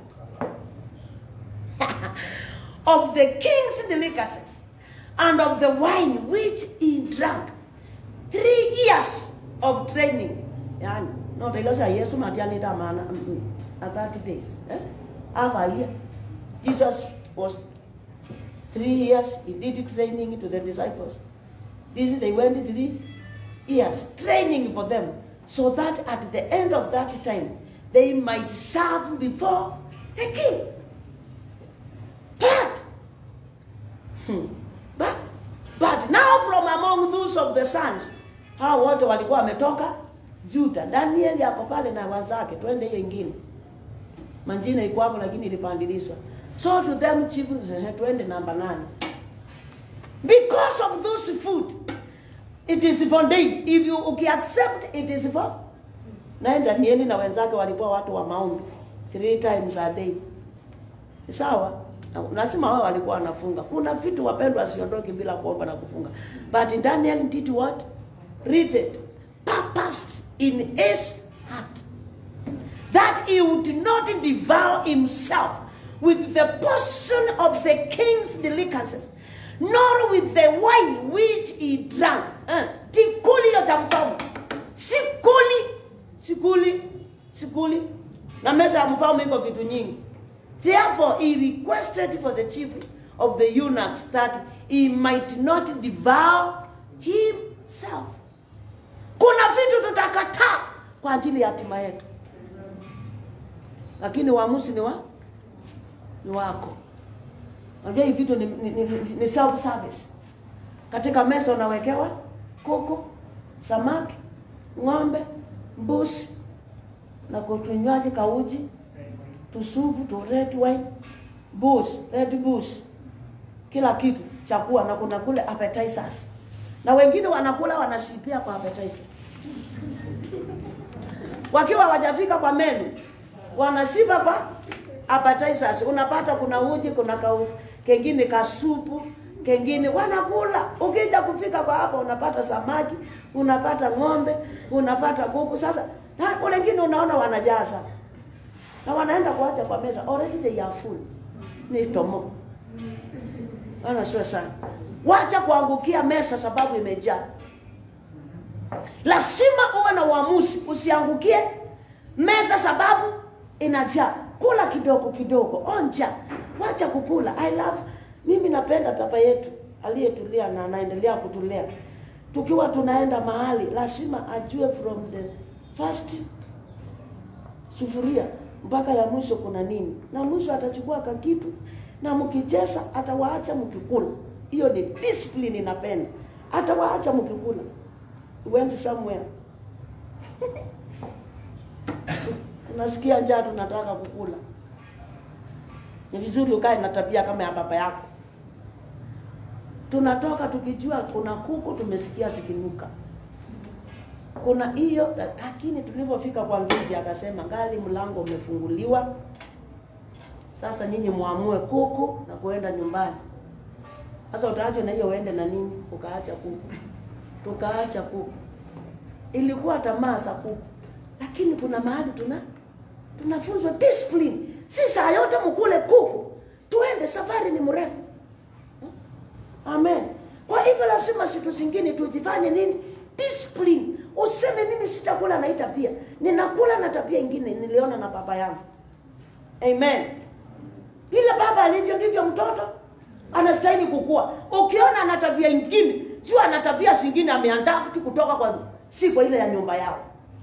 of the king's delicacies and of the wine which he drank three years of training yani noteilosha yesu matianita maana mm, mm. and 30 days. Eh? Half a year. Jesus was three years, he did training to the disciples. This they went three years, training for them, so that at the end of that time, they might serve before the king. But, hmm, but, but now from among those of the sons, hao wote walikuwa wametoka Juda. Danieli ako pale na wazake, twende hiyo ingine. Manjina iko hapo lakini ilipandilishwa. So to them chief, ehe, twende namba nane. Because of those food, it is for day. If you ukiaccept it is for naye Danieli na wenzake walikuwa watu wa maombi three times a day. Sawa? Na- Lazima wao walikuwa wanafunga. Kuna vitu wapendwa siondoki bila kuomba na kufunga. But Daniel did what? Read it. Purposed in his heart that he would not devour himself with the portion of the king's delicacies, nor with the wine which he drank. Eh, tikuli hiyo cha mfalme, sikuli, sikuli, sikuli. Na meza ya mfalme iko vitu nyingi. Therefore he requested for the chief of the eunuchs that he might not devour himself. Kuna vitu tutakataa kwa ajili ya hatima yetu lakini uamuzi ni wa ni wako. Unajua hivi vitu ni, ni, ni, ni self service. Katika meza unawekewa kuku, samaki, ng'ombe, mbuzi na kutunywaji kauji, tusupu, tu red wine, booze, red booze, kila kitu chakula, na kuna kule appetizers, na wengine wanakula wanashipia kwa appetizer wakiwa wajafika kwa menu wanashiba kwa appetizers. Unapata kuna uji, kuna kau, kengine kasupu, kengine wanakula. Ukija kufika kwa hapa unapata samaki, unapata ng'ombe, unapata kuku. Sasa na wengine unaona wanajaza na wanaenda kuacha kwa meza, already they are full. Ni tomo ana sio sana, wacha kuangukia meza sababu imejaa. Lazima uwe na uamuzi, usiangukie meza sababu inajaa. Kula kidogo kidogo, onja, wacha kukula. I love, mimi napenda baba yetu aliyetulia na anaendelea kutulea. Tukiwa tunaenda mahali, lazima ajue from the first sufuria mpaka ya mwisho kuna nini, na mwisho atachukua kakitu na mkicheza atawaacha mkikula. Hiyo ni discipline, inapenda atawaacha mkikula. Went somewhere unasikia njaa, tunataka kukula. Ni vizuri ukae na tabia kama ya baba yako. Tunatoka tukijua kuna kuku tumesikia zikinuka, kuna hiyo, lakini tulipofika kwa ngiji akasema ngali mlango umefunguliwa, sasa nyinyi muamue kuku na kuenda nyumbani. Sasa utaachwa na hiyo uende na nini? Ukaacha kuku, tukaacha kuku. Ilikuwa tamaa za kuku, lakini kuna mahali tuna tunafunzwa discipline. Si saa yote mkule kuku, tuende, safari ni mrefu. Amen. Kwa hivyo lazima siku zingine tujifanye nini? Discipline. Useme mimi sitakula na hii tabia, ninakula na tabia ingine niliona na baba yangu. Amen. Vile baba alivyo ndivyo mtoto anastahili kukua. Ukiona ana tabia ingine, jua ana tabia zingine ameadapt kutoka kwa si kwa ile ya nyumba yao.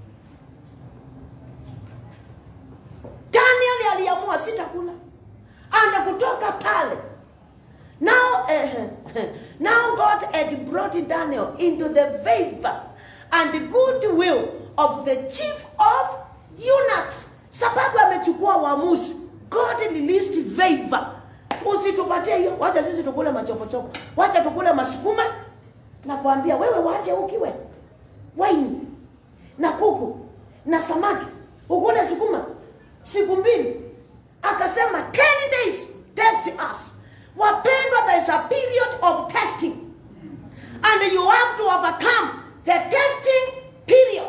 Daniel aliamua sitakula, anda kutoka pale. Now, eh, now God had brought Daniel into the favor and the goodwill of the chief of eunuchs, sababu amechukua uamuzi. God released favor. Usitupatie hiyo, wacha sisi tukule machopochopo, wacha tukule masukuma. Nakwambia wewe, wache ukiwe wine na kuku na samaki, ukule sukuma siku mbili. Akasema 10 days test us. Wapendwa, there is a period of testing and you have to overcome the testing period.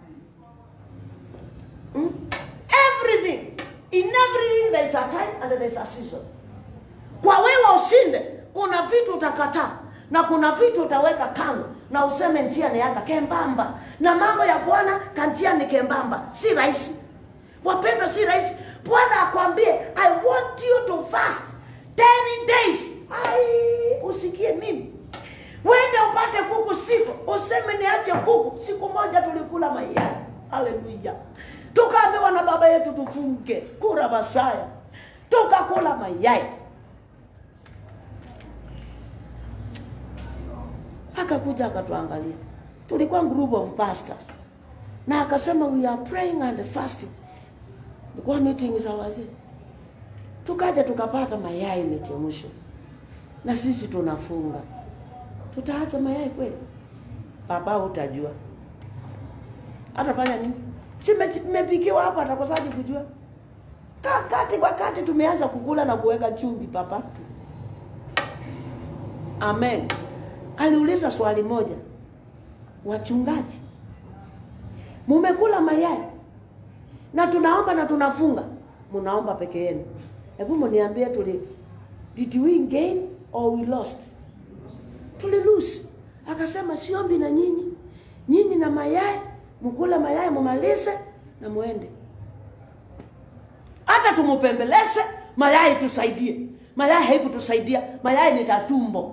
Hmm? Everything, in everything there is a time and there is a season. Kwa wewe ushinde, kuna vitu utakataa na kuna vitu utaweka kando na useme njia ni yaka kembamba, na mambo ya Bwana kanjia ni kembamba, si rahisi. wapendwa si rahisi bwana akwambie i want you to fast 10 days ai usikie nini wende upate kuku siku useme niache kuku siku moja tulikula mayai haleluya tukaambiwa na baba yetu tufunge kura masaya tukakula mayai akakuja akatuangalia tulikuwa group of pastors na akasema we are praying and fasting ilikuwa meeting za wazee tukaja tukapata mayai imechemshwa na sisi tunafunga tutaacha mayai kweli baba utajua atafanya nini si mmepikiwa hapa atakosaje kujua Ka- kati kwa kati tumeanza kukula na kuweka chumvi papa amen aliuliza swali moja wachungaji mumekula mayai na tunaomba na tunafunga mnaomba peke yenu hebu mniambie tuli did we gain or we lost tuli lose akasema siombi na nyinyi nyinyi na mayai mkula mayai mumalize na muende hata tumupembeleze mayai tusaidie mayai haikutusaidia mayai ni tatumbo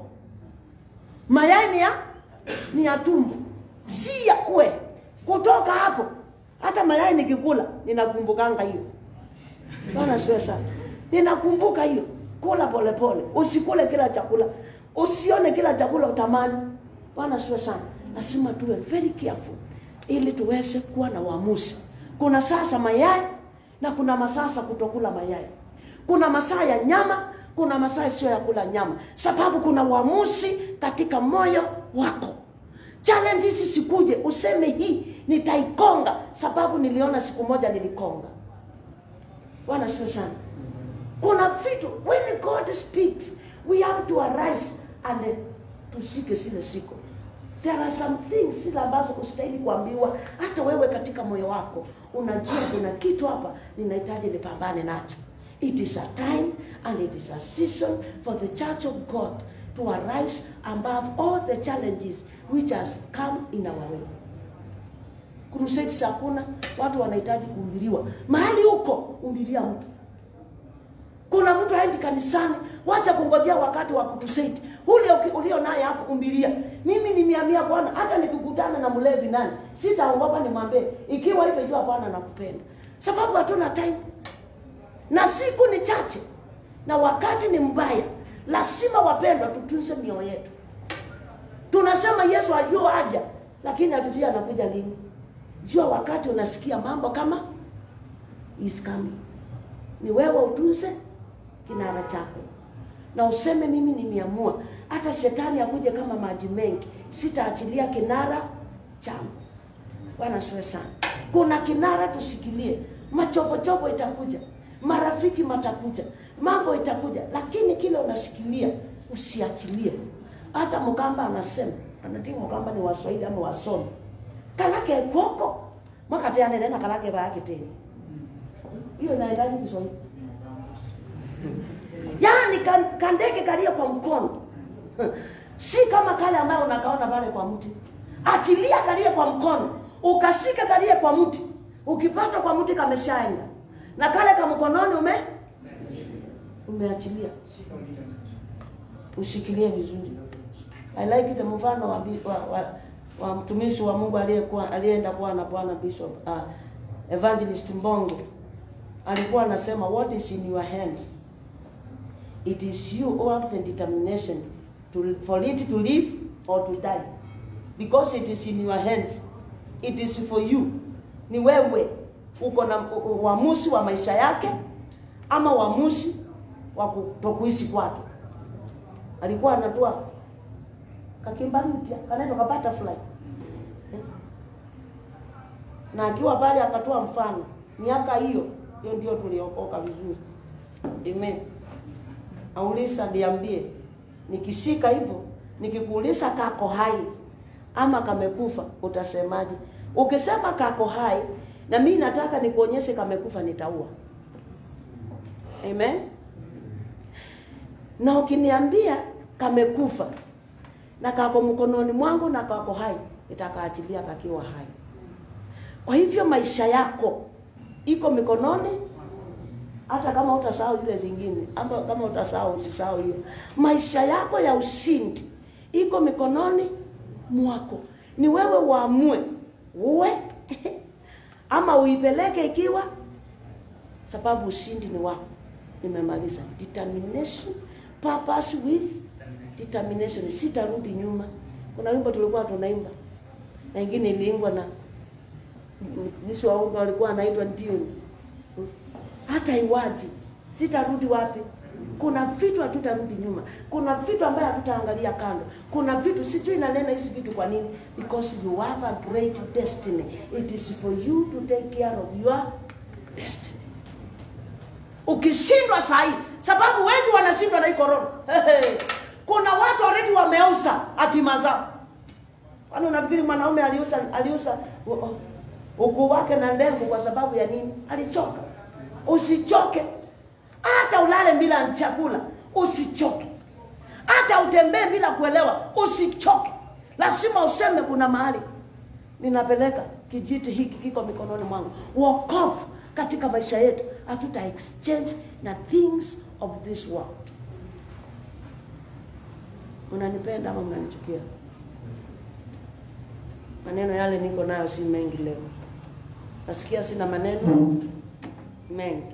mayai ni ya ni ya tumbo si ya we kutoka hapo hata mayai nikikula ninakumbukanga hiyo bwana siwe sana ninakumbuka hiyo kula polepole pole. usikule kila chakula usione kila chakula utamani bwana siwe sana lazima tuwe very careful ili tuweze kuwa na uamuzi kuna sasa mayai na kuna masasa kutokula mayai kuna masaa ya nyama kuna masaa sio ya kula nyama sababu kuna uamuzi katika moyo wako challenge hizi sikuje useme hii nitaikonga sababu niliona siku moja nilikonga bwana sio sana kuna vitu when god speaks we have to arise and tushike zile siku there are some things zile ambazo kustahili kuambiwa hata wewe katika moyo wako unajua kuna kitu hapa ninahitaji nipambane nacho it is a time and it is a season for the church of god to arise above all the challenges which has come in our way crusades hakuna watu wanahitaji kuhubiriwa mahali huko humbiria mtu kuna mtu haendi kanisani wacha kungojea wakati wa crusade ule uki- ulio naye hapo umbilia mimi nimeamia bwana hata nikikutana na mlevi nani sitaogopa nimwambie ikiwa hivyo jua bwana nakupenda sababu hatuna time na siku ni chache na wakati ni mbaya lazima wapendwa tutunze mioyo yetu tunasema yesu ayuo aja lakini hatujui anakuja lini jua wakati unasikia mambo kama is coming ni wewe utunze kinara chako na useme mimi nimeamua hata shetani akuje kama maji mengi sitaachilia kinara changu bwana siwe sana kuna kinara tushikilie machopochopo itakuja marafiki matakuja mambo itakuja lakini kile unashikilia usiachilie hata mkamba anasema anatii mkamba ni waswahili ama wasomi kalake koko mwakateanenena kalake baake tena hiyo inaendaje kiswahili yaani kan- kandege kalia kwa mkono si kama kale ambayo unakaona pale kwa mti achilia kalie kwa mkono ukashika kalie kwa mti ukipata kwa mti kameshaenda na kale ka mkononi ume umeachilia ushikilie vizuri i like the mfano wa, bi- wa, wa, wa mtumishi wa mungu aliyekuwa aliyeenda kuwa na bwana bishop uh, evangelist mbongo alikuwa anasema what is in your hands it is you who have the determination to, for it to live or to die because it is in your hands it is for you ni wewe uko na u- u- uamuzi wa maisha yake ama uamuzi wa kutokuishi kwake alikuwa anatoa kakimbarutia kanaitwa ka butterfly Eh. na akiwa pale akatoa mfano miaka hiyo hiyo ndio tuliokoka vizuri amen auliza niambie nikishika hivyo nikikuuliza kako hai ama kamekufa utasemaje ukisema kako hai na mimi nataka nikuonyeshe kamekufa nitaua amen na ukiniambia kamekufa na kako mkononi mwangu na kako hai nitakaachilia kakiwa hai kwa hivyo maisha yako iko mikononi hata kama utasahau zile zingine ama kama utasahau usisahau hiyo maisha yako ya ushindi iko mikononi mwako ni wewe uamue uwe ama uipeleke ikiwa sababu ushindi ni wako nimemaliza determination purpose with determination sitarudi nyuma kuna wimbo tulikuwa tunaimba na ingine iliimbwa na mtumishi wa Mungu alikuwa anaitwa Ndioni hata iwaje sitarudi wapi kuna vitu hatutarudi nyuma kuna vitu ambayo hatutaangalia kando kuna vitu sijui nanena hizi vitu kwa nini because you have a great destiny it is for you to take care of your destiny ukishindwa sahii sababu wengi wanashindwa na hii korona kuna watu already wameuza hatima zao kwani unafikiri mwanaume aliuza aliuza ukuu wake na ndengu kwa sababu ya nini alichoka usichoke hata ulale bila chakula usichoke hata utembee bila kuelewa usichoke lazima useme kuna mahali ninapeleka kijiti hiki kiko mikononi mwangu wokovu katika maisha yetu hatuta exchange na things of this world mnanipenda ama mnanichukia maneno yale niko nayo si mengi leo nasikia sina maneno mengi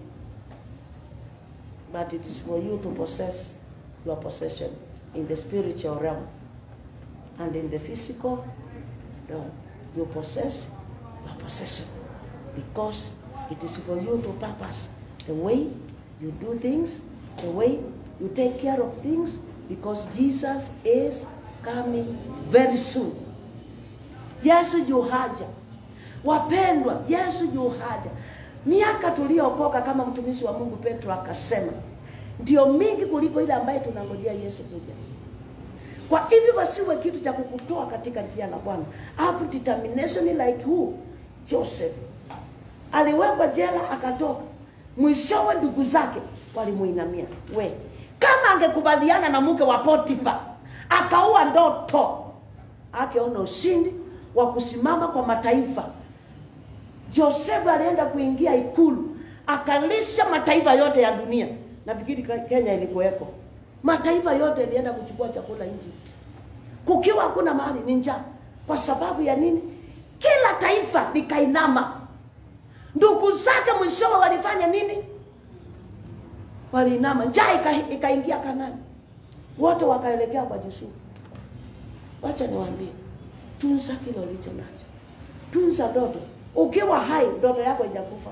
but it is for you to possess your possession in the spiritual realm and in the physical realm you possess your possession because it is for you to purpose the way you do things the way you take care of things because jesus is coming very soon yesu yu haja wapendwa yesu yu haja miaka tuliyookoka kama mtumishi wa mungu petro akasema ndio mingi kuliko ile ambaye tunangojea yesu kuja kwa hivyo wasiwe kitu cha kukutoa katika njia la bwana have determination like who joseph aliwekwa jela akatoka mwishowe ndugu zake walimuinamia we kama angekubaliana na mke wa potifa akaua ndoto akeona ushindi wa kusimama kwa mataifa josefu alienda kuingia ikulu akalisha mataifa yote ya dunia nafikiri kenya ilikuwepo mataifa yote ilienda kuchukua chakula Egypt kukiwa hakuna mahali ni njaa kwa sababu ya nini kila taifa likainama ndugu zake mwishowe walifanya nini waliinama njaa ika- ikaingia kanani wote wakaelekea kwa yusufu wacha niwaambie tunza kile ulicho nacho tunza ndoto ukiwa hai ndoto yako haijakufa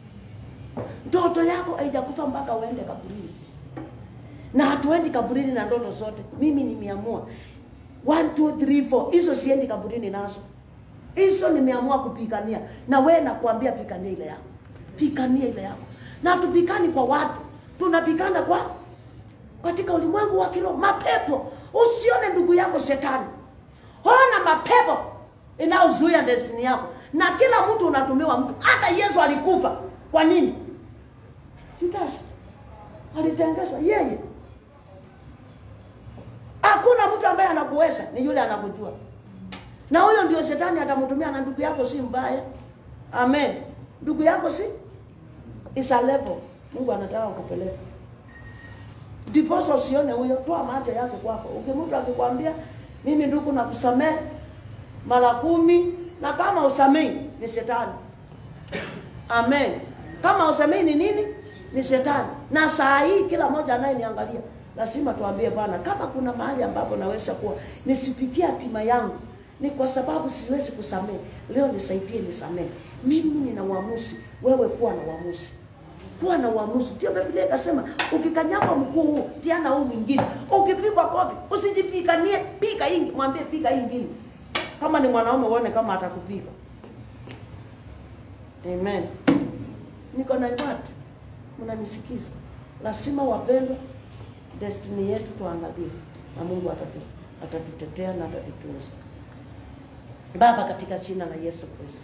ndoto yako haijakufa mpaka uende kaburini na hatuendi kaburini na ndoto zote mimi nimeamua 1 2 3 4 hizo siendi kaburini nazo hizo nimeamua kupigania na wewe nakwambia pigania ile yako pigania ile yako na tupikani kwa watu tunapikana kwa katika ulimwengu wa kiroho mapepo usione ndugu yako shetani ona mapepo inayozuia destiny yako na kila mtu unatumiwa mtu hata yesu alikufa kwa nini sitasi alitengezwa yeye hakuna mtu ambaye anakuweza ni yule anakujua na huyo ndio shetani atamtumia na ndugu yako si mbaya amen ndugu yako si is a level mungu anataka kupeleka ndiposa usione huyo toa macho yako kwako ukimtu akikwambia mimi ndugu nakusamehe mara kumi na kama usamei ni shetani amen kama usamei ni nini ni shetani na saa hii kila mmoja anayeniangalia lazima tuambie bwana kama kuna mahali ambapo naweza kuwa nisipikie hatima yangu ni kwa sababu siwezi kusamehe leo nisaidie nisamehe mimi nina uamuzi wewe kuwa na uamuzi kuwa na uamuzi ndio biblia ikasema ukikanyagwa mkuu huu tiana huu mwingine ukipigwa kofi usijipiganie piga hii mwambie piga hii ingine kama ni mwanaume uone kama atakupiga amen niko na watu mnanisikiza lazima wapendwa destiny yetu tuangalie na mungu atatu- atatutetea na atatutunza baba katika jina la yesu kristo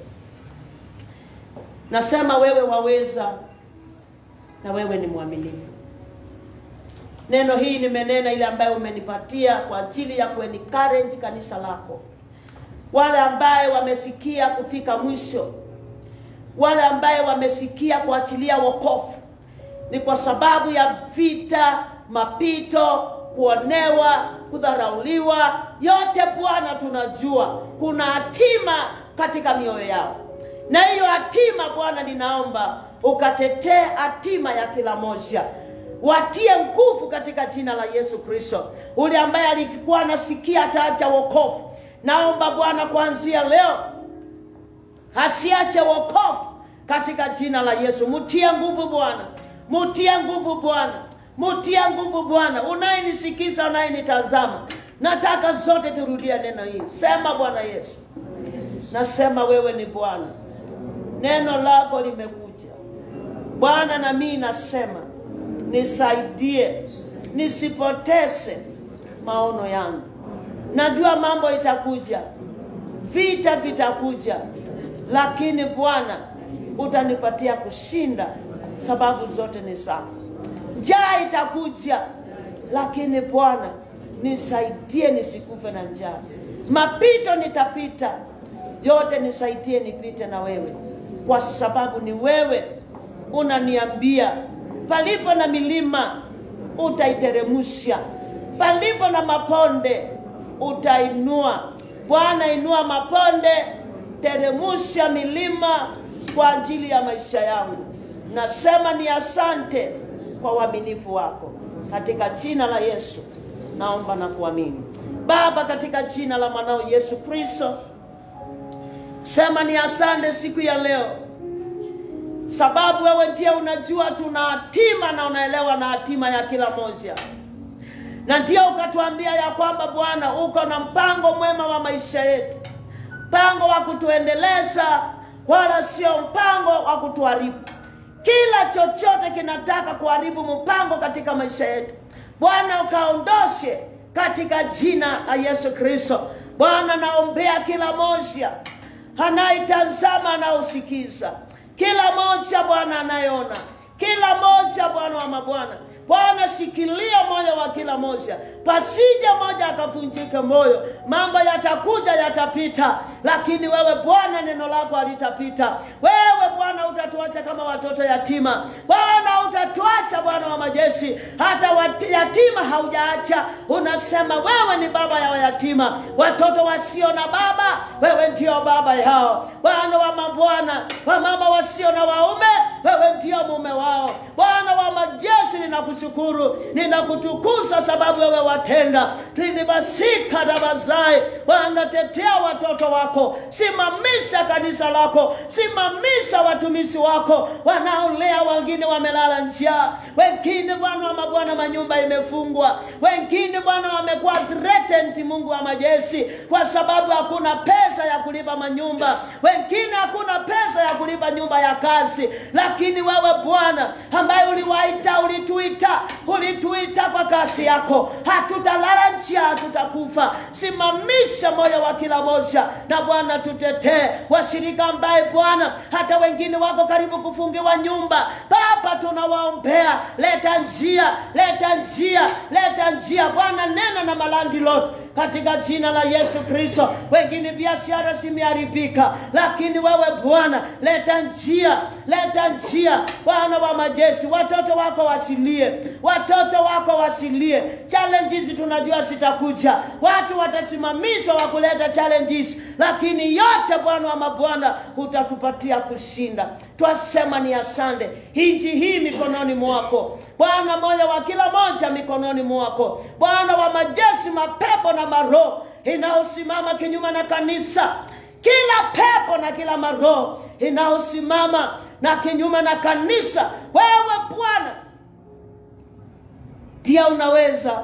nasema wewe waweza na wewe ni mwaminifu neno hii nimenena ile ambayo umenipatia kwa ajili ya kuencourage kanisa lako wale ambaye wamesikia kufika mwisho wale ambaye wamesikia kuachilia wokovu ni kwa sababu ya vita, mapito, kuonewa, kudharauliwa. Yote Bwana tunajua kuna hatima katika mioyo yao, na hiyo hatima Bwana, ninaomba ukatetee hatima ya kila moja, watie nguvu katika jina la Yesu Kristo. Ule ambaye alikuwa anasikia ataacha wokovu, naomba Bwana kuanzia leo asiache wokovu katika jina la Yesu. Mutie nguvu Bwana, mutie nguvu Bwana, mutie nguvu Bwana. Unayenisikiza, unayenitazama, nataka zote turudie neno hili. Sema Bwana Yesu, nasema wewe ni Bwana, neno lako limekuja Bwana, na mimi nasema nisaidie, nisipoteze maono yangu. Najua mambo itakuja, vita vitakuja, lakini Bwana utanipatia kushinda, sababu zote ni zako. Njaa itakuja, lakini Bwana nisaidie nisikufe na njaa. Mapito nitapita, yote nisaidie nipite na wewe, kwa sababu ni wewe unaniambia palipo na milima utaiteremusha, palipo na maponde utainua. Bwana, inua maponde, teremusha milima kwa ajili ya maisha yangu. Nasema ni asante kwa uaminifu wako, katika jina la Yesu naomba na kuamini. Baba, katika jina la mwanao Yesu Kristo, sema ni asante siku ya leo sababu wewe ndiye unajua tuna hatima na unaelewa na hatima ya kila moja, na ndio ukatuambia ya kwamba Bwana uko na mpango mwema wa maisha yetu, mpango wa kutuendeleza, wala sio mpango wa kutuharibu. Kila chochote kinataka kuharibu mpango katika maisha yetu, Bwana ukaondoshe katika jina la Yesu Kristo. Bwana, naombea kila moja anayetazama, anaosikiza kila moja Bwana anayeona, kila moja Bwana wa mabwana. Bwana, shikilia moyo wa kila moja, pasije moja akavunjike moyo. Mambo yatakuja yatapita, lakini wewe Bwana neno lako halitapita. Wewe Bwana utatuacha kama watoto yatima. Bwana utatuacha Bwana wa majeshi, hata wati- yatima haujaacha. Unasema wewe ni baba ya wayatima, watoto wasio na baba, wewe ndio baba yao. Bwana wa mabwana, wamama wasio na waume, wewe ndio mume wao. Bwana wa majeshi, ninakushukuru, ninakutukuza sababu wewe watenda linibasika na bazai. Bwana, tetea watoto wako, simamisha kanisa lako, simamisha watumishi wako wanaolea, wengine wamelala njaa, wengine Bwana wa mabwana, manyumba imefungwa, wengine Bwana wamekuwa threatened, Mungu wa majeshi, kwa sababu hakuna pesa ya kulipa manyumba, wengine hakuna pesa ya kulipa nyumba ya kazi, lakini wewe Bwana ambaye uliwaita, ulituita, ulituita kwa kasi yako, hatutalala njaa, hatutakufa. Simamisha moyo wa kila moja, na Bwana tutetee washirika ambaye Bwana hata wengine wako karibu kufungiwa nyumba. Baba, tunawaombea, leta njia, leta njia, leta njia Bwana, nena na malandi lot katika jina la Yesu Kristo. Wengine biashara zimeharibika, lakini wewe Bwana leta njia, leta njia Bwana wa majeshi, watoto wako wasilie, watoto wako wasilie. Challenges tunajua zitakuja, watu watasimamishwa wa kuleta challenges, lakini yote Bwana wa mabwana utatupatia kushinda. Twasema ni asante, nchi hii mikononi mwako Bwana, moyo wa kila moja mikononi mwako Bwana wa majeshi, mapepo na maroho inayosimama kinyume na kanisa kila pepo na kila maroho inayosimama na kinyume na kanisa, wewe Bwana ndiye unaweza.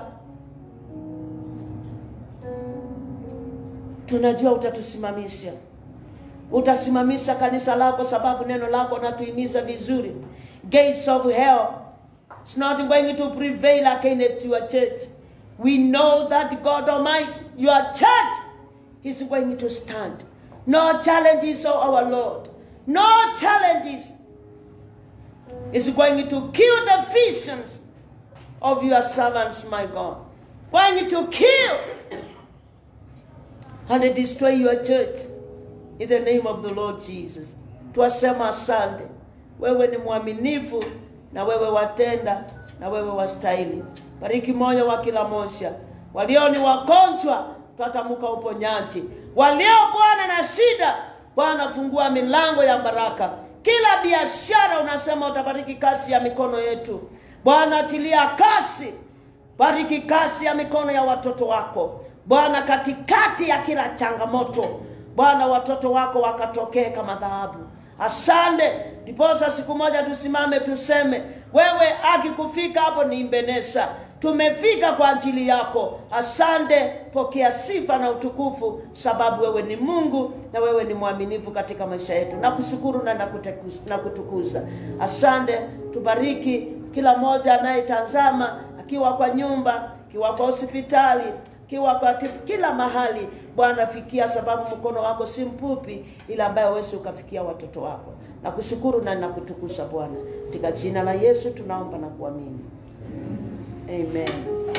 Tunajua utatusimamisha, utasimamisha kanisa lako, sababu neno lako natuimiza vizuri. Gates of hell is not going to prevail against your church. We know that God Almighty, your church is going to stand. No challenges, oh our Lord. No challenges is going to kill the visions of your servants, my God. Going to kill and destroy your church in the name of the Lord Jesus. twasema asante. Wewe ni mwaminifu na wewe watenda na wewe wastahili. Bariki moyo wa kila moja, walio ni wagonjwa twatamuka uponyaji, walio Bwana na shida, Bwana fungua milango ya baraka. Kila biashara unasema utabariki kazi ya mikono yetu, Bwana achilia kasi Bariki kasi ya mikono ya watoto wako Bwana, katikati ya kila changamoto Bwana, watoto wako wakatokee kama dhahabu. Asante, ndiposa siku moja tusimame tuseme, wewe akikufika hapo ni Mbenesa, tumefika kwa ajili yako. Asante, pokea sifa na utukufu, sababu wewe ni Mungu na wewe ni mwaminifu katika maisha yetu. Nakushukuru na nakuteku- nakutukuza. Asante, tubariki kila mmoja anayetazama akiwa kwa nyumba, akiwa kwa hospitali, akiwa kwa tip- kila mahali. Bwana fikia, sababu mkono wako si mfupi, ila ambaye huwezi ukafikia watoto wako. Nakushukuru na nakutukuza Bwana, katika jina la Yesu tunaomba na kuamini, amen.